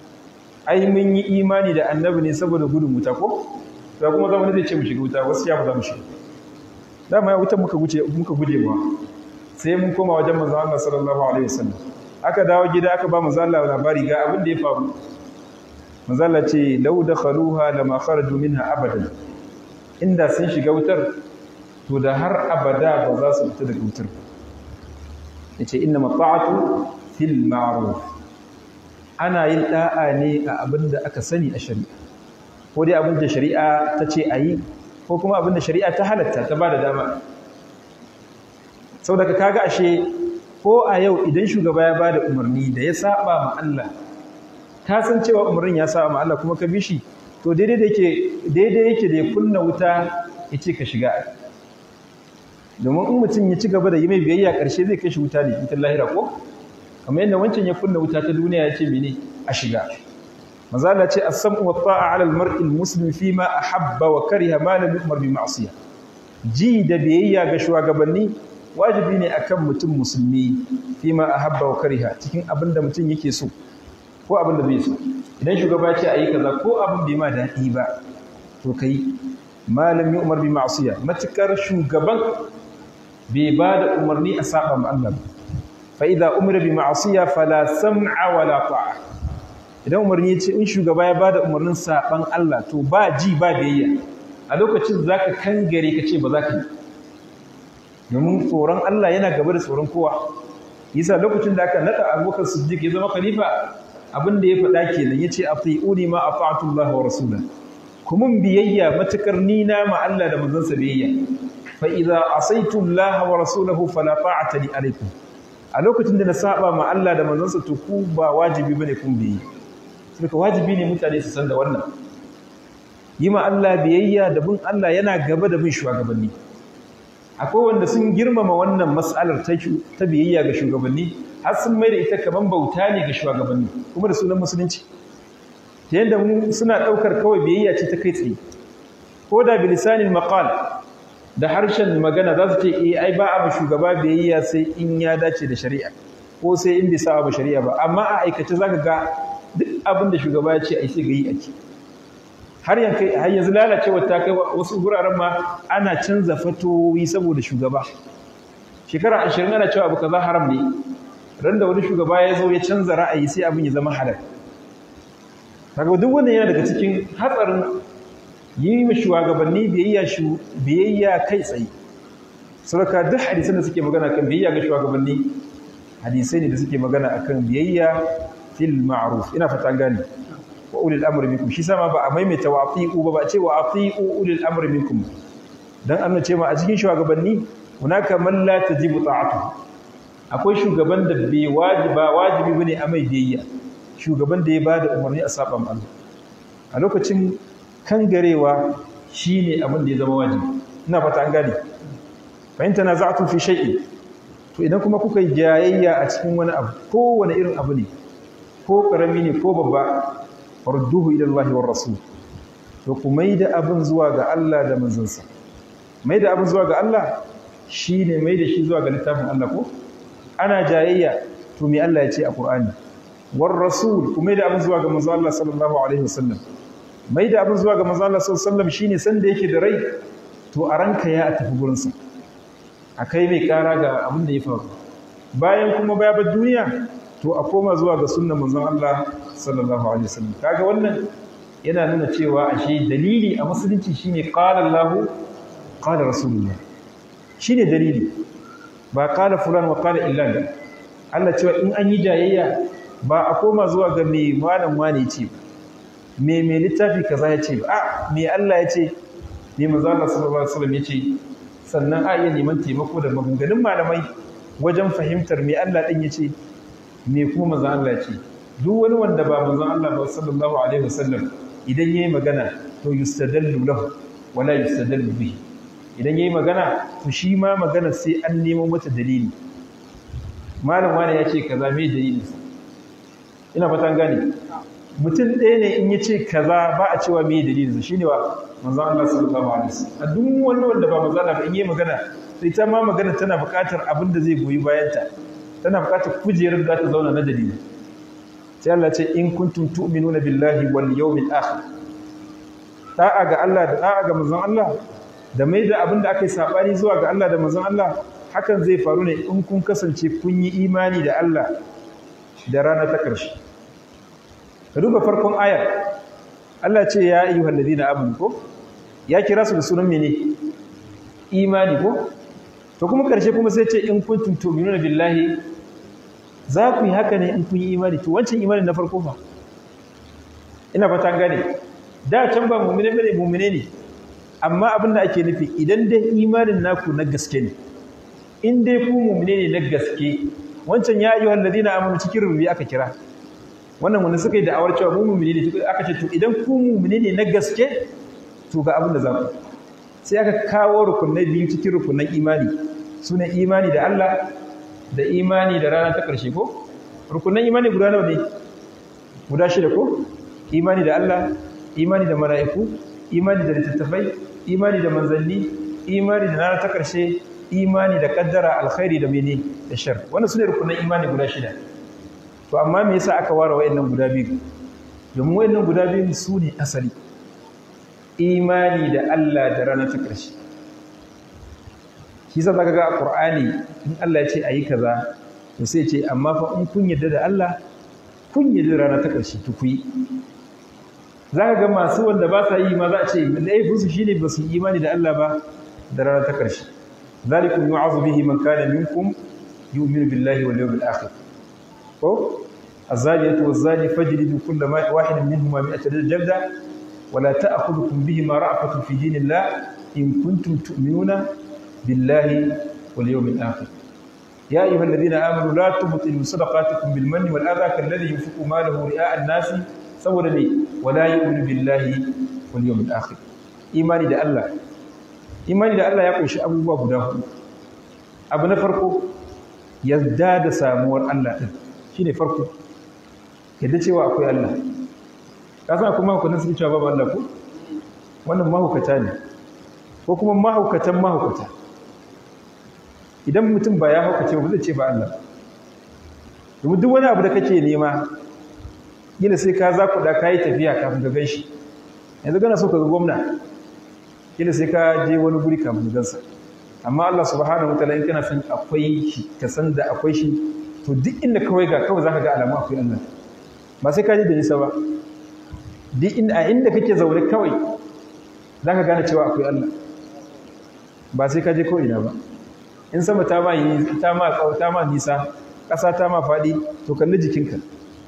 ai mun yi imani da annabi ne saboda gudun wuta ko da kuma zama zai ce mu shiga wuta wasu ya ba za mu shiga dama ya wutan muka guje muka guje ba sai mun koma wajen manzo Allah sallallahu alaihi wasallam aka dawo gida aka ba manzo Allah labari ga abin da ya faru manzo Allah ce law dakhaluha lama kharaju minha abadan inda sun shiga wutar to da har abada ba za su fita daga wutar yace inna mata'atu fil ma'ruf ana yin da'a ne a abin da aka sani a shari'a ko dai abin da shari'a ta ce a yi ko kuma abin da shari'a ta halatta ta ba da dama sau daga kaga ashe ko a yau idan shugaba ya ba da umarni da ya saba ma Allah ka san cewa umarnin ya saba ma Allah kuma ka bi shi to daidai da yake daidai yake da ya kunna wuta ya ce ka shiga domin in mutum ya ci gaba da yi mai biyayya ƙarshe zai kai shi wuta ne ita lahira ko kamar yadda wancan ya kunna wuta ta duniya ya ce mene a shiga mazala ce as-sam'u wa ta'a 'ala al-mar'i al-muslim fi ma ahabba wa kariha ma lam yu'mar bi ma'siyah ji da biyayya ga shugabanni wajibi ne akan mutum musulmi fi ma ahabba wa kariha cikin abin da mutum yake so ko abin da bai so idan shugaba ce ayi kaza ko abin bai ma daɗi ba to kai ma lam yu'mar bi ma'siyah matukar shugaban bai ba da umarni a saba ma Allah ba fa'iza umar bi ma'asiya fala sam'a wala ta'a idan umarni ce in shugaba ya ba da umarnin saɓan Allah to ba ji ba biyayya a lokacin za ka kangare ka ce ba za ka yi domin tsoron Allah yana gaba da tsoron kowa yasa lokacin da aka naɗa abokan siddiq ya zama khalifa abin da ya faɗa kenan ya ce a fi'uni ma a fa'atullah wa rasulan kuma biyayya matukar ni na ma Allah da manzansa biyayya fa idza asaitu Allah wa rasulahu fala ta'ata li alaikum a lokacin da na saba ma Allah da manzansa to ku ba wajibi bane kun biyi saboda wajibi ne mutane su san da wannan yi ma Allah biyayya da bin Allah yana gaba da bin shugabanni akwai wanda sun girmama wannan mas'alar ta biyayya ga shugabanni har sun mai da ita kaman bauta ne ga shugabanni kuma da sunan musulunci ta yadda mu suna ɗaukar kawai biyayya ce ta kai tsaye ko da bilisanin maqal da harshen magana za su ce eh ai ba a shugaba biyayya sai in ya dace da shari'a ko sai in bisa ba shari'a ba amma a aikace zaka ga duk abin da shugaba ya ce ai sai ga yi ake har yanzu har yanzu lalacewa ta kai wasu guraren ma ana canza fatoyi saboda shugaba shekara 20 ana cewa abu kaza haram ne ran da wani shugaba ya zo ya canza ra'ayi sai abin ya zama halal kaga duk wannan yana daga cikin hatsarin yi ma shugabanni biyayya shu biyayya kai tsaye saboda duk hadisan da suke magana kan biyayya ga shugabanni hadisai ne da suke magana akan biyayya fil ma'ruf ina fata gani wa ulil amri minkum shi sama ba a maimaita wa ati'u ba ba ce wa ati'u ulil amri minkum dan Allah ce ma a cikin shugabanni hunaka man la tajibu ta'atu akwai shugaban da bai wajiba wajibi bane a mai biyayya shugaban da ya bada umarni a saban Allah a lokacin kangarewa shine abin da ya zama wajibi ina fata an gane fa in tanaza'tu fi shay'in to idan kuma kuka yi jayayya a cikin wani abu ko wani irin abu ne ko karami ne ko babba farduhu ila Allah war rasul to ku maida abin zuwa ga Allah da manzansa maida abin zuwa ga Allah shine maida shi zuwa ga littafin Allah ko ana jayayya to me Allah ya ce a Qur'ani war rasul ku maida abin zuwa ga manzo Allah sallallahu alaihi wasallam maida abin zuwa ga manzo Allah sallallahu alaihi wasallam shine san da yake da rai to a ranka ya tafi gurin sa akai mai kara ga abin da ya faru bayan kuma baya bar duniya to a koma zuwa ga sunnan manzon Allah sallallahu alaihi wasallam kaga wannan yana nuna cewa ashe dalili a musulunci shine qala Allah qala rasulullah shine dalili ba qala fulan wa qala illan Allah cewa in an yi jayayya ba a koma zuwa ga me malam wani ce me me littafi kaza ya ce ba a me Allah ya ce me manzon Allah sallallahu alaihi wasallam ya ce sannan a iya neman taimako da maganganun malamai wajen fahimtar me Allah din ya ce me kuma manzon Allah ce duk wani wanda ba manzon Allah ba sallallahu alaihi wasallam idan yayi magana to yustadallu lahu wala yustadallu bihi idan yayi magana to shi ma magana sai an nemo mata dalili malam wani ya ce kaza me dalili ina fatan gane mutum ɗaya ne in ya ce kaza ba a cewa me dalili shine wa manzon Allah sallallahu alaihi wasallam a duk wani wanda ba manzon Allah ba in yayi magana sai ta ma magana tana buƙatar abin da zai goyi bayanta tana buƙatar kujerar da ta zauna na dalili sai Allah ce in kuntum tu'minuna billahi wal yawmil akhir da'a ga Allah da da'a ga manzon Allah da mai da abin da aka yi sabani zuwa ga Allah da manzon Allah hakan zai faru ne in kun kasance kun yi imani da Allah da rana ta ƙarshe ka duba farkon ayar Allah ce ya ayyuhal ladina amanu ko ya kira su da sunan mene imani ko to kuma ƙarshe kuma sai ce in kuntum tu'minuna billahi za ku yi haka ne in kun yi imani to wancan imani na farko ba ina fata gane da can ba mu'mine bane mu'mine ne amma abin da ake nufi idan dai imanin naku na gaske ne in dai ku mu'mine ne na gaske wancan ya ayyuhal ladina amanu cikin rubi aka kira wannan wanda suka yi da'awar cewa mu mu'mine ne aka ce to idan ku mu'mine ne na gaske to ga abin da za ku sai aka kawo rukunai biyu cikin rukunan imani sune imani da Allah da imani da rana ta ƙarshe ko rukunan imani guda nawa ne guda shida ko imani da Allah imani da mala'iku imani da littattafai imani da manzanni imani da rana ta ƙarshe imani da kaddara alkhairi da mene da shar wannan sune rukunan imani guda shida to amma me yasa aka ware wayannan guda biyu domin wayannan guda biyu su ne asali imani da Allah da rana ta ƙarshe shi sa zaka ga a Qur'ani in Allah ya ce ayi kaza to sai ce amma fa in kun yarda da Allah kun yarda da rana ta ƙarshe to ku yi zaka ga masu wanda ba sa yi ma za a ce laifin su shine ba su yi imani da Allah ba da rana ta ƙarshe zalikum yu'azu bihi man kana minkum yu'minu billahi wal yawmil akhir ko الزانية والزاني فاجلدوا كل واحد منهما مئة جلدة wala ta'khudhukum bihima ra'fatun fi dinillah in kuntum tu'minuna billahi wal yawmil akhir يا أيها الذين آمنوا لا تبطلوا صدقاتكم بالمن والأذى كالذي ينفق ماله رئاء الناس saboda ne wala yu'minu billahi wal yawmil akhir imani da Allah imani da Allah ya kunshi abubuwa guda hudu abu na farko yarda da samuwar Allah din shine farko yadda cewa akwai Allah ka san kuma ku nan suke cewa babu Allah ko wannan mahaukata ne ko kuma mahaukatan mahaukata idan mutum ba ya haukace ba zai ce ba Allah domin duk wani abu da kake nema gina sai ka zakuɗa ka yi tafiya kafin ka gan shi yanzu gana so ka ga gwamna gina sai ka je wani guri kafin ka gansa amma Allah subhanahu wa ta'ala in kana san akwai shi ka san da akwai shi to duk inda kawai ga kawai zaka ga alamu akwai Allah ba sai ka je da nisa ba duk inda a inda kake zaune kawai zaka gane cewa akwai Allah ba sai ka je ko ina ba in sama ta ma yi ta ma ta ma nisa ƙasa ta ma faɗi to kalli jikinka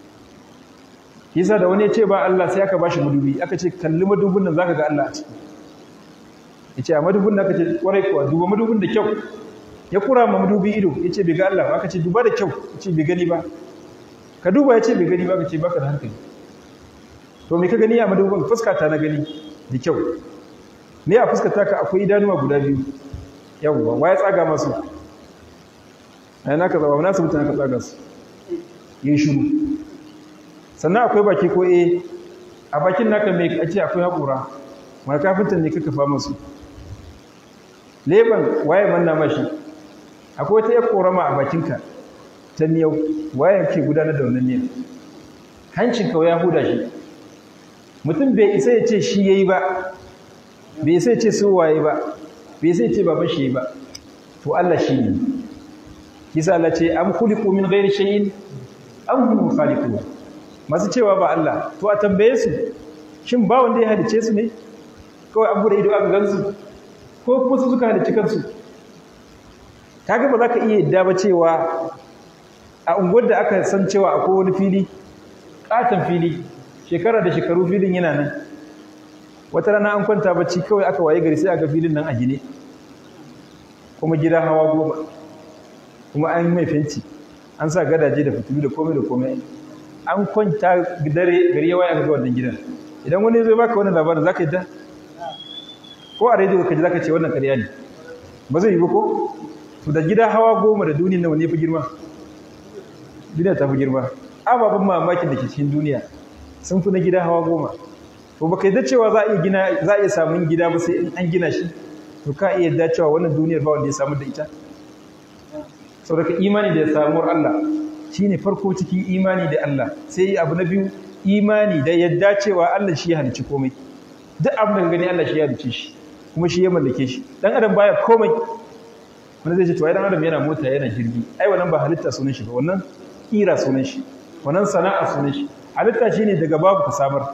yasa da wani ya ce ba Allah sai aka bashi madubi aka ce kalli madubin nan zaka ga Allah a ciki yace a madubin nan aka ce kwarai kuwa duba madubin da kyau ya kura ma madubi ido yace bai ga Allah ba aka ce duba da kyau yace bai gani ba ka duba yace bai gani ba aka ce baka da hankali to me ka gani a madubin fuska ta na gani da kyau ne a fuskar taka akwai idanuwa guda biyu yawwa waye tsaga masu ai naka zaba na su mutane ka tsaga su yin shiru sannan akwai baki ko eh a bakin naka mai ake akwai haƙura mai kafintan ne kaka fama su leban waye manna mashi akwai wata yar korama a bakinka ta miyau waye ke gudanar da wannan miyar hancinka ya huda shi mutum bai isa ya ce shi yayi ba bai isa ya ce su waye ba bai sai ce baban shi ba to Allah shi ne kisa Allah ce am khuliqu min ghairi shay'in am hum khaliqun masu cewa ba Allah to a tambaye su shin ba wanda ya halice su ne kawai an bude ido aka gansu ko kuma su suka halice kansu kaga ba za ka iya yadda ba cewa a unguwar da aka san cewa akwai wani fili katon fili shekara da shekaru filin yana nan wata rana an kwanta bacci kawai aka waye gari sai aka filin nan a gine kuma gida hawa goma kuma an mai fenti an sa gadaje da fitilu da komai da komai an kwanta dare gari ya waye aka ga wannan gidan idan wani zai baka wannan labarin zaka yadda ko a rediyo ka ji zaka ce wannan ƙarya ne ba zai yi ba ko to da gida hawa goma da duniyar nan wani fi girma duniya ta fi girma ababen mamakin da ke cikin duniya sun fi na gida hawa goma to baka yadda cewa za a iya gina za a iya samun gida ba sai in an gina shi to ka iya yadda cewa wannan duniyar ba wanda ya samu da ita saboda imani da samuwar Allah shine farko cikin imani da Allah sai abu na biyu imani da yadda cewa Allah shi ya halicci komai duk abin da gani Allah shi ya halicce shi kuma shi ya mallake shi dan adam baya komai wanda zai ce to ai dan adam yana mota yana jirgi ai wannan ba halitta sunan shi ba wannan kira sunan shi wannan sana'a sunan shi halitta shine daga babu ka samar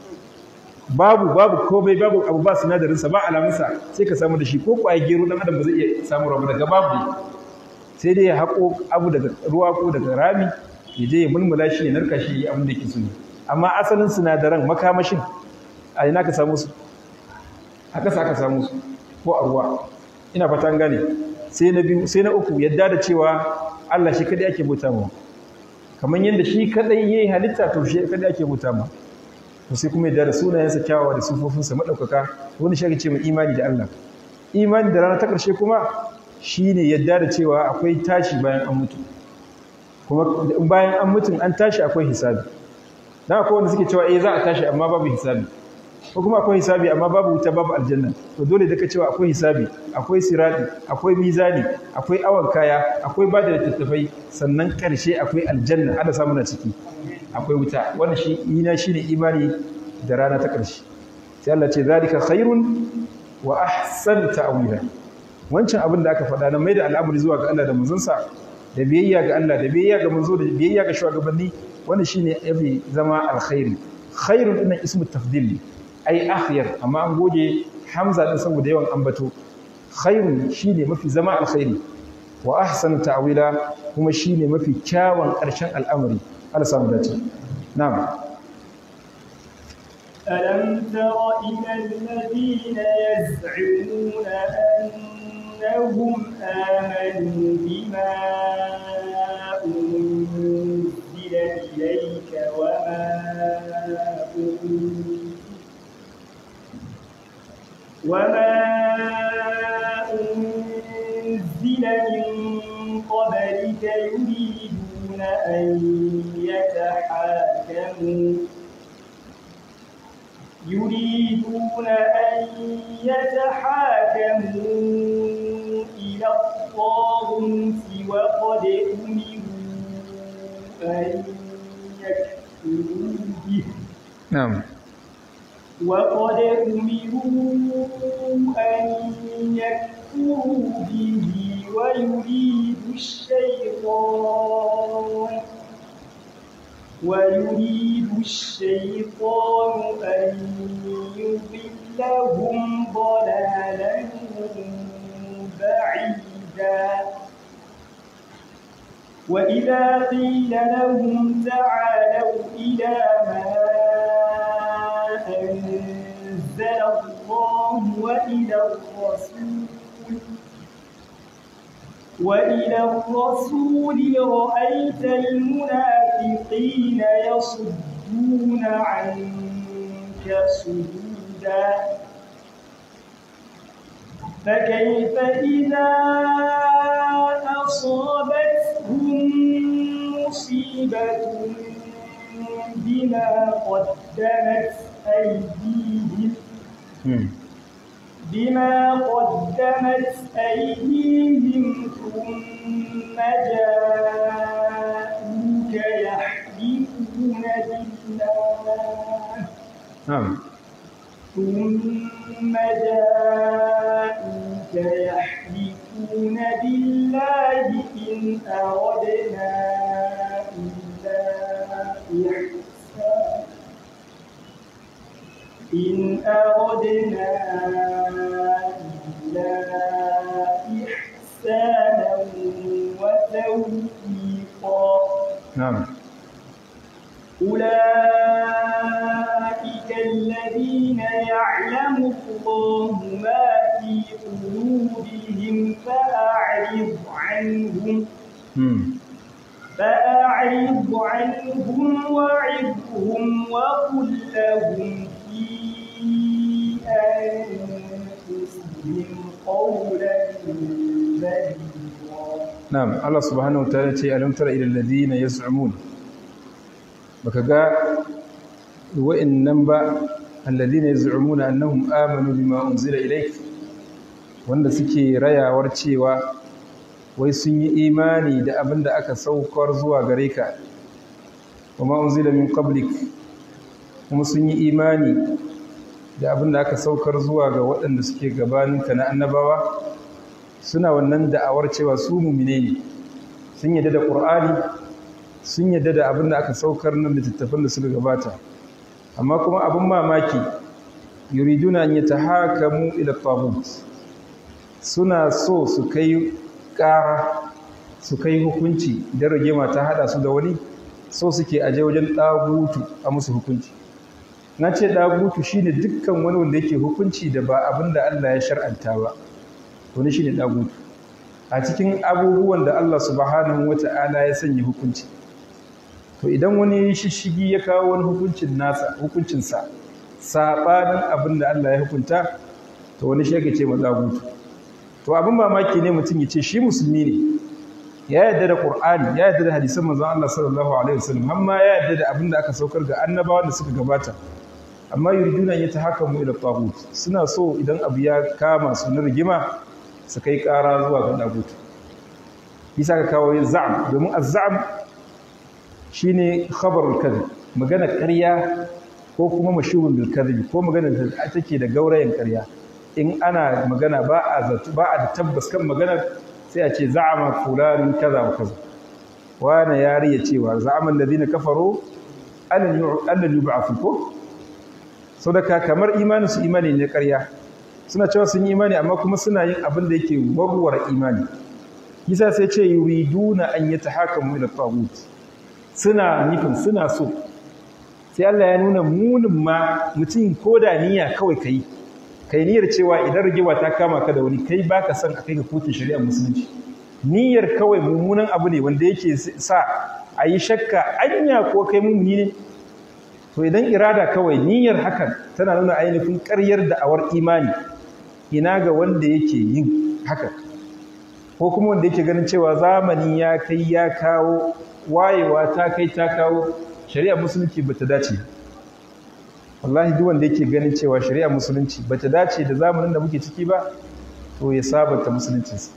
babu babu komai babu abu ba sinadarinsa ba alamunsa sai ka samu da shi ko kwaye gero dan adam ba zai iya samu rabu daga babu ne sai dai ya haƙo abu daga ruwa ko daga rami ya je ya mulmula shi ya narka shi abin da ke so ne amma asalin sinadaran makamashin a ina ka samu su a ƙasa aka samu su ko a ruwa ina fatan gane sai na biyu sai na uku yadda da cewa Allah shi kadai ake bauta ma kamar yadda shi kadai yayi halitta to shi kadai ake bauta ma to sai kuma yadda da sunayensa kyawawa da sufofinsa madaukaka wani shi ake ce mai imani da Allah imani da rana ta ƙarshe kuma shine yadda da cewa akwai tashi bayan an mutu kuma bayan an mutu an tashi akwai hisabi dan akwai wanda suke cewa eh za a tashi amma babu hisabi ko kuma akwai hisabi amma babu wuta babu aljanna to dole da ka cewa akwai hisabi akwai sirati akwai mizani akwai awan kaya akwai bada littattafai sannan karshe akwai aljanna Allah samu na ciki akwai wuta wannan shi ina shine imani da rana ta karshe sai Allah ce zalika khairun wa ahsan ta'wila wancan abin da aka faɗa na mai da al'amari zuwa ga Allah da manzonsa da biyayya ga Allah da biyayya ga manzo da biyayya ga shugabanni wannan shine yafi zama alkhairi khairun dinnan ismu tafdil ai akhyar amma an goge hamza din saboda yawan ambato khairun shine mafi zama alkhairi wa ahsanu ta'wila kuma shine mafi kyawun ƙarshen al'amari Allah samu dace na'am ألم تر إلى الذين يزعمون أنهم آمنوا بما أنزل إليك وما أنزل وما أنزل من قبلك يريدون أن يتحاكموا يريدون أن يتحاكموا إلى الطاغوت وقد أمروا أن يكفروا به نعم وقد أمروا أن يكفروا به ويريد الشيطان ويريد الشيطان أن يضلهم ضلالا بعيدا وإذا قيل لهم تعالوا إلى ما أنزل الله وإلى الرسول وإلى الرسول رأيت المنافقين يصدون عنك صدودا فكيف إذا أصابتهم مصيبة بما قدمت أيديهم بما قدمت أيديهم ثم جاءوك يحلفون بالله نعم ثم جاءوك يحلفون بالله إن أردنا إلا إحسانا إن أردنا إلا إحسانا وتوفيقا نعم أولئك الذين يعلم الله ما في قلوبهم فأعرض عنهم مم. فأعرض عنهم وعظهم وقل لهم في أنفسهم قولا بليغا Na'am, Allah subhanahu wa ta'ala ce alam tara ila alladhina yaz'umun baka ga wa'annan ba alladhina yaz'umuna annahum amanu bima unzila ilayk wanda suke rayawar cewa wai sun yi imani da abin da aka saukar zuwa gare ka kuma unzila min qablik kuma sun yi imani da abin da aka saukar zuwa ga waɗanda suke gabaninka na annabawa suna wannan da'awar cewa su mumine ne sun yadda da ƙur'ani sun yadda da abin da aka saukar na littattafan da suka gabata amma kuma abin mamaki yuriduna an yatahakamu ila tagut suna so su kai ƙara su kai hukunci da rigima ta hada su da wani so suke aje wajen ɗagutu a musu hukunci na ce ɗagutu shine dukkan wani wanda yake hukunci da ba abin da Allah ya shar'anta ba wani shi ne ɗagutu a cikin abubuwan da Allah subhanahu wa ta'ala ya sanya hukunci to idan wani shishigi ya kawo wani hukuncin nasa hukuncinsa saɓanin abin da Allah ya hukunta to wani shi ce ma ɗagutu to abin mamaki ne mutum ya ce shi musulmi ne ya yarda da Qur'ani ya yarda da hadisan manzon Allah sallallahu alaihi wasallam amma ya yarda da abin da aka saukar ga annabawan da suka gabata amma yuriduna an yatahakamu ila tagut suna so idan abu ya kama su na rigima su kai ƙara zuwa ga ɗagutu isa ka kawo yin za'am domin azza'am shi ne khabarul kadhib magana ƙarya ko kuma mashhurun bil kadhib ko magana da take da gaurayen ƙarya in ana magana ba a zato ba a da tabbas kan magana sai a ce za'ama fulanun kaza wa kaza wani yariya cewa za'aman ladina kafaru allan yub'athu ko saboda kamar imanin su imani ne ƙarya suna cewa sun yi imani amma kuma suna yin abin da yake warware imani yasa sai ce yuriduna an yatahakamu ila tagut suna nufin suna so sai Allah ya nuna munin ma mutum ko da niyya kawai kai kai niyyar cewa idan rigewa ta kama ka da wani kai baka son a kai ga kotun shari'ar musulunci niyyar kawai mummunan abu ne wanda yake sa a yi shakka anya ko kai mummuni ne to idan irada kawai niyyar hakan tana nuna ainihin ƙaryar da'awar imani ina ga wanda yake yin haka ko kuma wanda yake ganin cewa zamani ya kai ya kawo wayewa ta kai ta kawo shari'ar musulunci bata dace wallahi duk wanda yake ganin cewa shari'ar musulunci bata dace da zamanin da muke ciki ba to ya sabanta musuluncinsa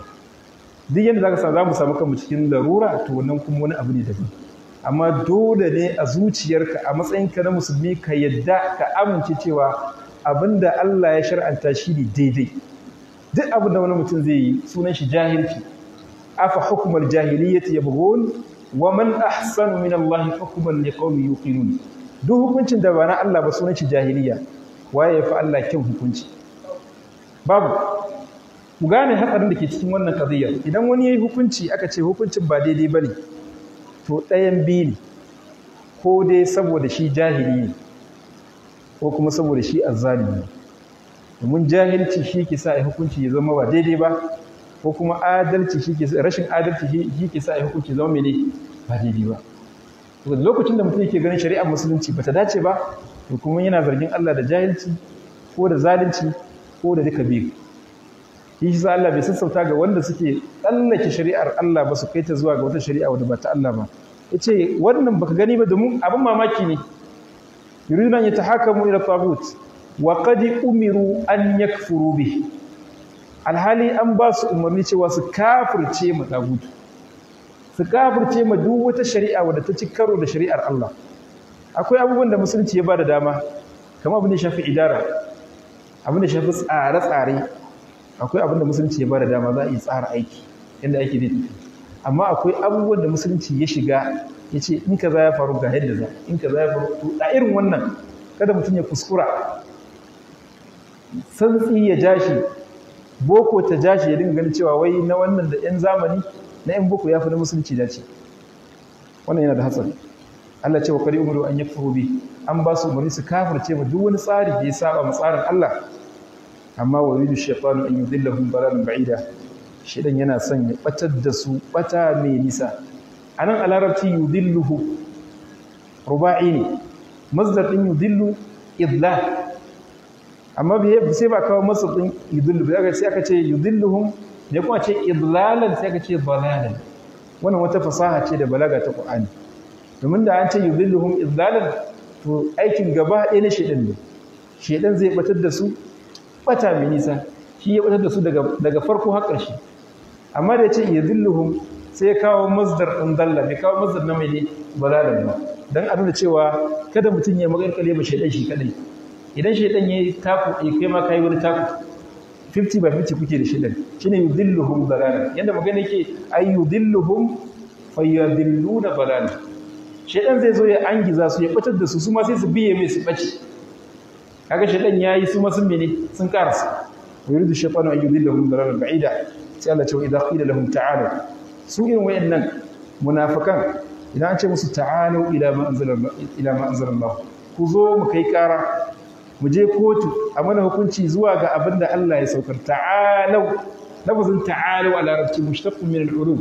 duk yadda zaka sa za mu samu kanmu cikin larura to wannan kuma wani abu ne daban amma dole ne a zuciyarka a matsayinka na musulmi ka yadda ka amince cewa abinda Allah ya shar'anta shi ne daidai duk abin da wani mutum zai yi sunan shi jahilci afa hukumar jahiliyyati yabghun wa man ahsanu min Allah hukman liqaumin yuqinun duk hukuncin da ba na Allah ba sunan shi jahiliya waye ya fi Allah kyan hukunci babu ku gane hatsarin da ke cikin wannan qadiyya idan wani yayi hukunci aka ce hukuncin ba daidai bane to ɗayan biyu ne ko dai saboda shi jahili ne ko kuma saboda shi azzalimi ne domin jahilci shi ke sa a hukunci ya zama ba daidai ba ko kuma adalci shi ke rashin adalci shi ke sa a hukunci zama mene ba daidai ba lokacin da mutum yake ganin shari'ar musulunci bata dace ba to kuma yana zargin Allah da jahilci ko da zalunci ko da duka biyu shi sa Allah bai sassauta ga wanda suke tsallake shari'ar Allah ba su kai ta zuwa ga wata shari'a wadda ba ta Allah ba yace wannan baka gani ba domin abin mamaki ne yuriduna an yatahakamu ila tagut wa qad umiru an yakfuru bi alhali an ba su umarni cewa su kafirce ma tagut su kafirce ma duk wata shari'a wadda ta ci karo da shari'ar Allah akwai abubuwan da musulunci ya ba da dama kamar abin da shafi idara abin da shafi tsare-tsare akwai abin da musulunci ya ba da dama za a yi tsara aiki yadda aiki zai tafi amma akwai abubuwan da musulunci ya shiga ya ce in ka za ya faru ga yadda za in ka za ya faru to a irin wannan kada mutum ya kuskura santsi ya jashi boko ta jashi ya dinga ganin cewa wai na wannan da yan zamani na yan boko ya fi na musulunci dace wannan yana da hatsari Allah ce wa kari umaru an yakfuru bi an ba su umarni su kafirce ma duk wani tsari da ya saba ma tsarin Allah amma wa yuridu shaytanu an yudillahum dalalan ba'ida shedan yana son ya batar da su bata mai nisa anan a larabci yudilluhu ruba'i ne masdar din yudillu idlal amma bai sai ba kawo masdar din yudillu ba sai aka ce yudilluhum ne kuma ce idlalan sai aka ce dalalan wannan wata fasaha ce da balaga ta Qur'ani domin da an ce yudilluhum idlalan to aikin gaba ɗaya na shedan ne shedan zai batar da su bata mai nisa shi ya batar da su daga farko har ƙarshe amma da ya ce yadilluhum sai ya kawo masdar ɗin dalla bai kawo masdar na mai ne balalan ba don a nuna cewa kada mutum ya magarkale ba shaidan shi kadai idan shaidan ya yi taku ɗaya kai ma ka yi wani taku 50 by 50 kuke da shaidan shi ne yudilluhum balalan yadda magana yake ai yudilluhum fayyadilluna balalan shaidan zai zo ya angiza su ya batar da su su ma sai su biye mai su ɓace kaga shaidan yayi su ma sun mene sun karasa yuridu shaytanu an yudillahum dalalan ba'ida sai Allah ce idza qila lahum ta'alu su irin wayannan munafikan idan an ce musu ta'alu ila ma anzala ila ma anzala Allah ku zo mu kai kara mu je kotu a mana hukunci zuwa ga abinda Allah ya saukar ta'alu lafazin ta'alu a larabci mushtaqqun min al-urub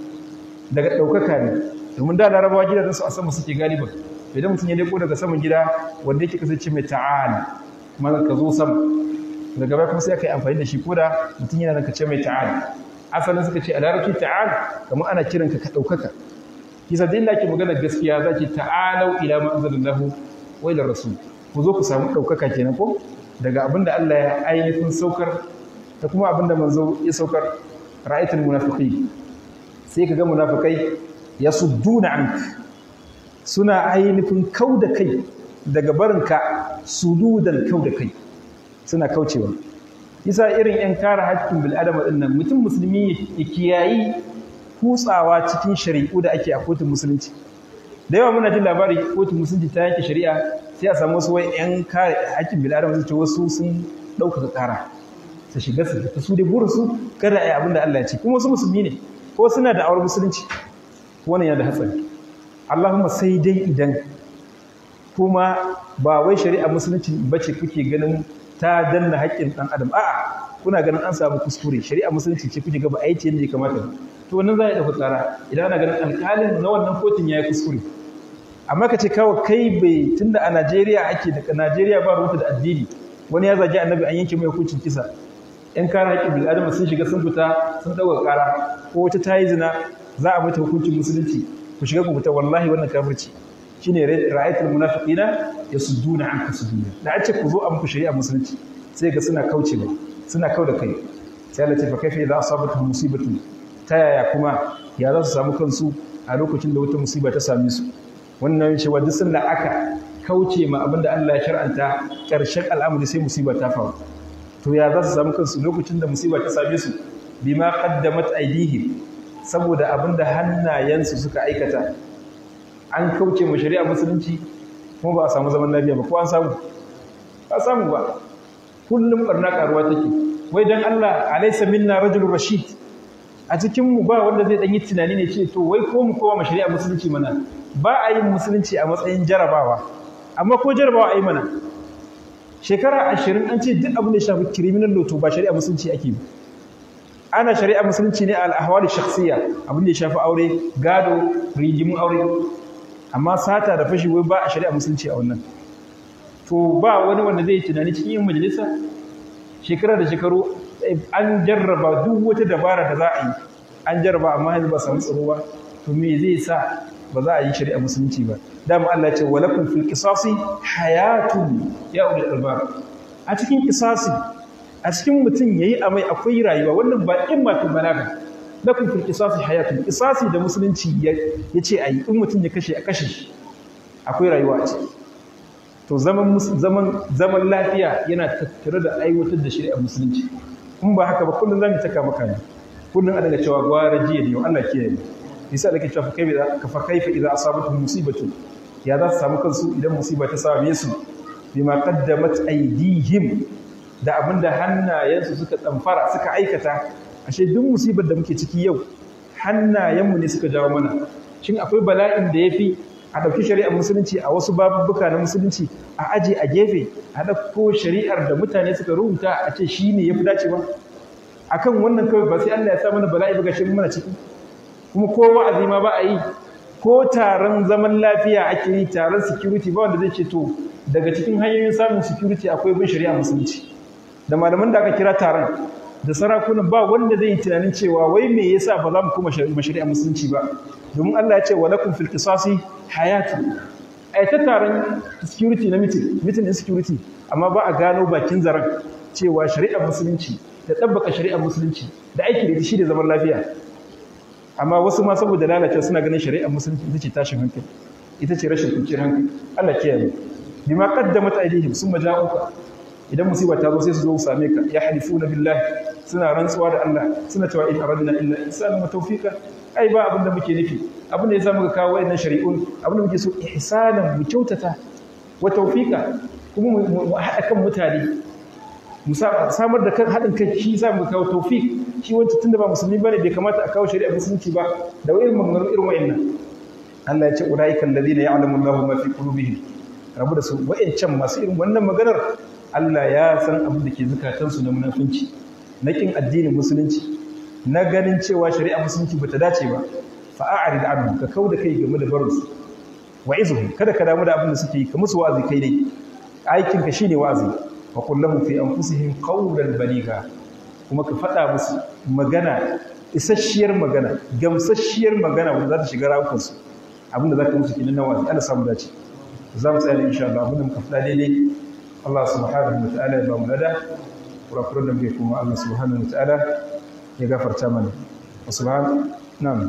daga daukaka ne domin da larabawa gidajen su a sama suke galiban idan mutum ya leko daga saman gida wanda yake kasance mai ta'ala kuma ka zo sama daga baya kuma sai aka yi amfani da shi ko da mutum yana ka ce mai ta'ala asalin suka ce a larabci ta'ala kamar ana kiran ka ka ɗaukaka kisa da ke magana gaskiya za ki ta'alau ila ma anzalallahu wa ila rasul ku zo ku samu ɗaukaka kenan ko daga abin da Allah ya ainihin saukar da kuma abin da manzo ya saukar ra'aytul munafiqin sai ka ga munafikai yasudduna anka suna ainihin kau da kai daga barinka sududan kau da kai suna kaucewa isa irin 'yan kare haƙƙin bil'adama ɗin nan mutum musulmi ya kiyayi kutsawa cikin shari'u da ake a kotun musulunci da yawa muna jin labari kotun musulunci ta yanke shari'a sai a samu wasu wai 'yan kare haƙƙin bil'adama su ce wasu sun ɗaukaka ƙara su shiga su fita su dai burinsu kada a yi abin da Allah ya ce kuma wasu musulmi ne ko suna da awar musulunci wannan yana da hatsari Allahumma sai dai idan kuma ba wai shari'a musulunci bace kuke ganin ta danna haƙƙin ɗan adam a'a kuna ganin an samu kuskure shari'a musulunci ce kuke gaba aiki yadda ya kamata to wannan za a ɗauka tsara idan ana ganin alƙalin na wannan kotun ya yi kuskure amma ka ce kawai kai bai tunda a Najeriya ake daga Najeriya ba rubuta da addini wani ya zagi annabi an yanke mai hukuncin kisa yan kare haƙƙin bil'adama sun shiga sun fita sun ɗauka ƙara ko wata ta yi zina za a mata hukuncin musulunci ku shiga ku fita wallahi wannan kafirci shine ra'ayatul munafiqina yasudduna anka suduna da a ce ku zo a muku shari'a musulunci sai ga suna kaucewa suna kau da kai sai Allah ce fa kaifa idza asabatuhum musibatu ta yaya kuma ya za su samu kansu a lokacin da wata musiba ta same su wannan cewa duk sanda aka kauce ma abin da Allah ya shar'anta ƙarshen al'amari sai musiba ta faru to ya za su samu kansu lokacin da musiba ta same su bima qaddamat aydihim saboda abin da hannayensu suka aikata an kauce ma shari'a musulunci kuma ba a samu zaman lafiya ba ko an samu ba samu ba kullum barna karuwa take wai dan Allah alaysa minna rajulur rashid a cikin mu ba wanda zai dan yi tunani ne ce to wai ko mu kowa ma shari'a musulunci mana ba a yin musulunci a matsayin jarabawa amma ko jarabawa a yi mana shekara ashirin an ce duk abin da ya shafi criminal law to ba shari'a musulunci ake yi ana shari'a musulunci ne a al'ahwali shakhsiyya abin da ya shafi aure gado rigimin aure amma sata da fashi wai ba a shari'a musulunci a wannan to ba wani wanda zai tunani cikin yin majalisa shekara da shekaru an jarraba duk wata dabara da za a yi an jarraba amma yanzu ba samu tsaro ba to me zai sa ba za a yi shari'a musulunci ba dama Allah ce walakum fil qisasi hayatun ya ulul albab a cikin qisasi a cikin mutum yayi amai akwai rayuwa wannan ba in ma ta balaga lakum fil qisasi hayatun qisasi da musulunci yace ayi in mutum ya kashe a kashe shi akwai rayuwa a ciki to zaman zaman zaman lafiya yana tattare da aiwatar da shari'a musulunci in ba haka ba kullun zamu taka maka ne kullun a daga cewa gwara jiya ne Allah kiyaye yasa da ke cewa ka fa kaifa idza asabatuhum musibatu ya za su samu kansu idan musiba ta same su bima qaddamat aydihim da abinda hannayensu suka tsamfara suka aikata ashe duk musibar da muke ciki yau hannayenmu ne suka jawo mana shin akwai bala'in da yafi a ɗauki shari'ar musulunci a wasu babubuka na musulunci a aje a gefe a ɗauko shari'ar da mutane suka rubuta a ce shi ne ya fi dacewa akan wannan kawai ba sai Allah ya sa mana bala'i ba gashin mana ciki kuma ko wa'azi ma ba a yi ko taron zaman lafiya ake yi taron security ba wanda zai ce to daga cikin hanyoyin samun security akwai bin shari'a musulunci da malaman da aka kira taron da sarakunan ba wanda zai yi tunanin cewa wai me yasa ba za mu kuma shari'a musulunci ba domin Allah ya ce wa lakum fil qisasi hayatu ai ta taron security na meeting meeting security amma ba a gano bakin zaren cewa shari'ar musulunci da tabbaka shari'ar musulunci da aiki da shi da zaman lafiya amma wasu ma saboda lalacewa suna ganin shari'ar musulunci ita ce tashin hankali ita ce rashin kwanciyar hankali Allah kiyaye bima qaddamat aydihim summa ja'uka idan musiba ta zo sai su zo su same ka ya halifuna billahi suna rantsuwa da Allah suna cewa in aradna illa ihsanan wa tawfiqa ai ba abin da muke nufi abin da yasa muka kawo wayannan shari'un abin da muke so ihsanan mu kyautata wa tawfiqa kuma mu haɗa kan mutane mu samar da kan haɗin kai shi yasa muka kawo tawfiq shi wancan tunda ba musulmi bane bai kamata a kawo shari'a musulunci ba da irin maganganun irin wayannan Allah ya ce ulaiikal ladina ya'lamu Allahu ma fi qulubihim rabu da su wayancan masu irin wannan maganar Allah ya san abin da ke zukatansu na munafunci na kin addinin musulunci na ganin cewa shari'a musulunci bata dace ba fa a'rid anhu ka kauda kai game da barinsu wa'izuhum kada ka damu da abin da suke yi ka musu wa'azi kai dai aikin ka shine wa'azi wa qul lahum fi anfusihim qawlan baligha kuma ka faɗa musu magana isasshiyar magana gamsasshiyar magana wanda za ta shiga rawukansu abin da za ka musu kinan na wa'azi Allah samu dace za mu tsaya insha Allah abin da muka faɗa daidai Allah subhanahu wa ta'ala ya ba mu lada kurakuran da muke kuma Allah subhanahu wa ta'ala ya gafarta mana wa subhan na'am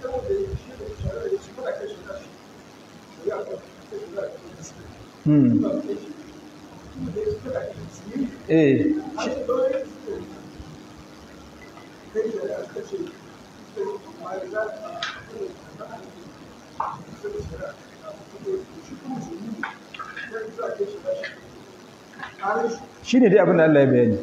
hmm eh shi ne dai abin da Allah ya bayani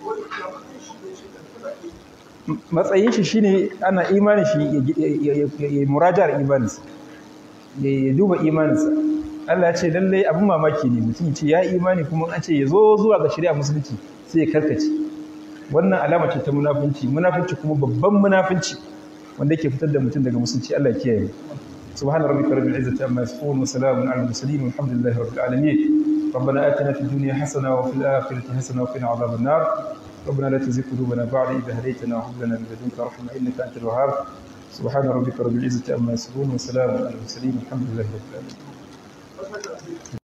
matsayin shi shine ana imanin shi ya murajar imaninsa ya duba imaninsa Allah ya ce lallai abin mamaki ne mutum ce ya imani kuma an ce ya zo zuwa ga shari'a musulunci sai ya karkace wannan alama ce ta munafunci munafunci kuma babban munafunci wanda yake fitar da mutum daga musulunci Allah ya kiyaye سبحان ربك رب العزة عما يصفون وسلام على المرسلين والحمد لله رب العالمين ربنا آتنا في الدنيا حسنة وفي الآخرة حسنة وقنا عذاب النار ربنا لا تزغ قلوبنا بعد إذ هديتنا وهب لنا من لدنك رحمة إنك أنت الوهاب سبحان ربك رب العزة عما يصفون وسلام على المرسلين والحمد لله رب العالمين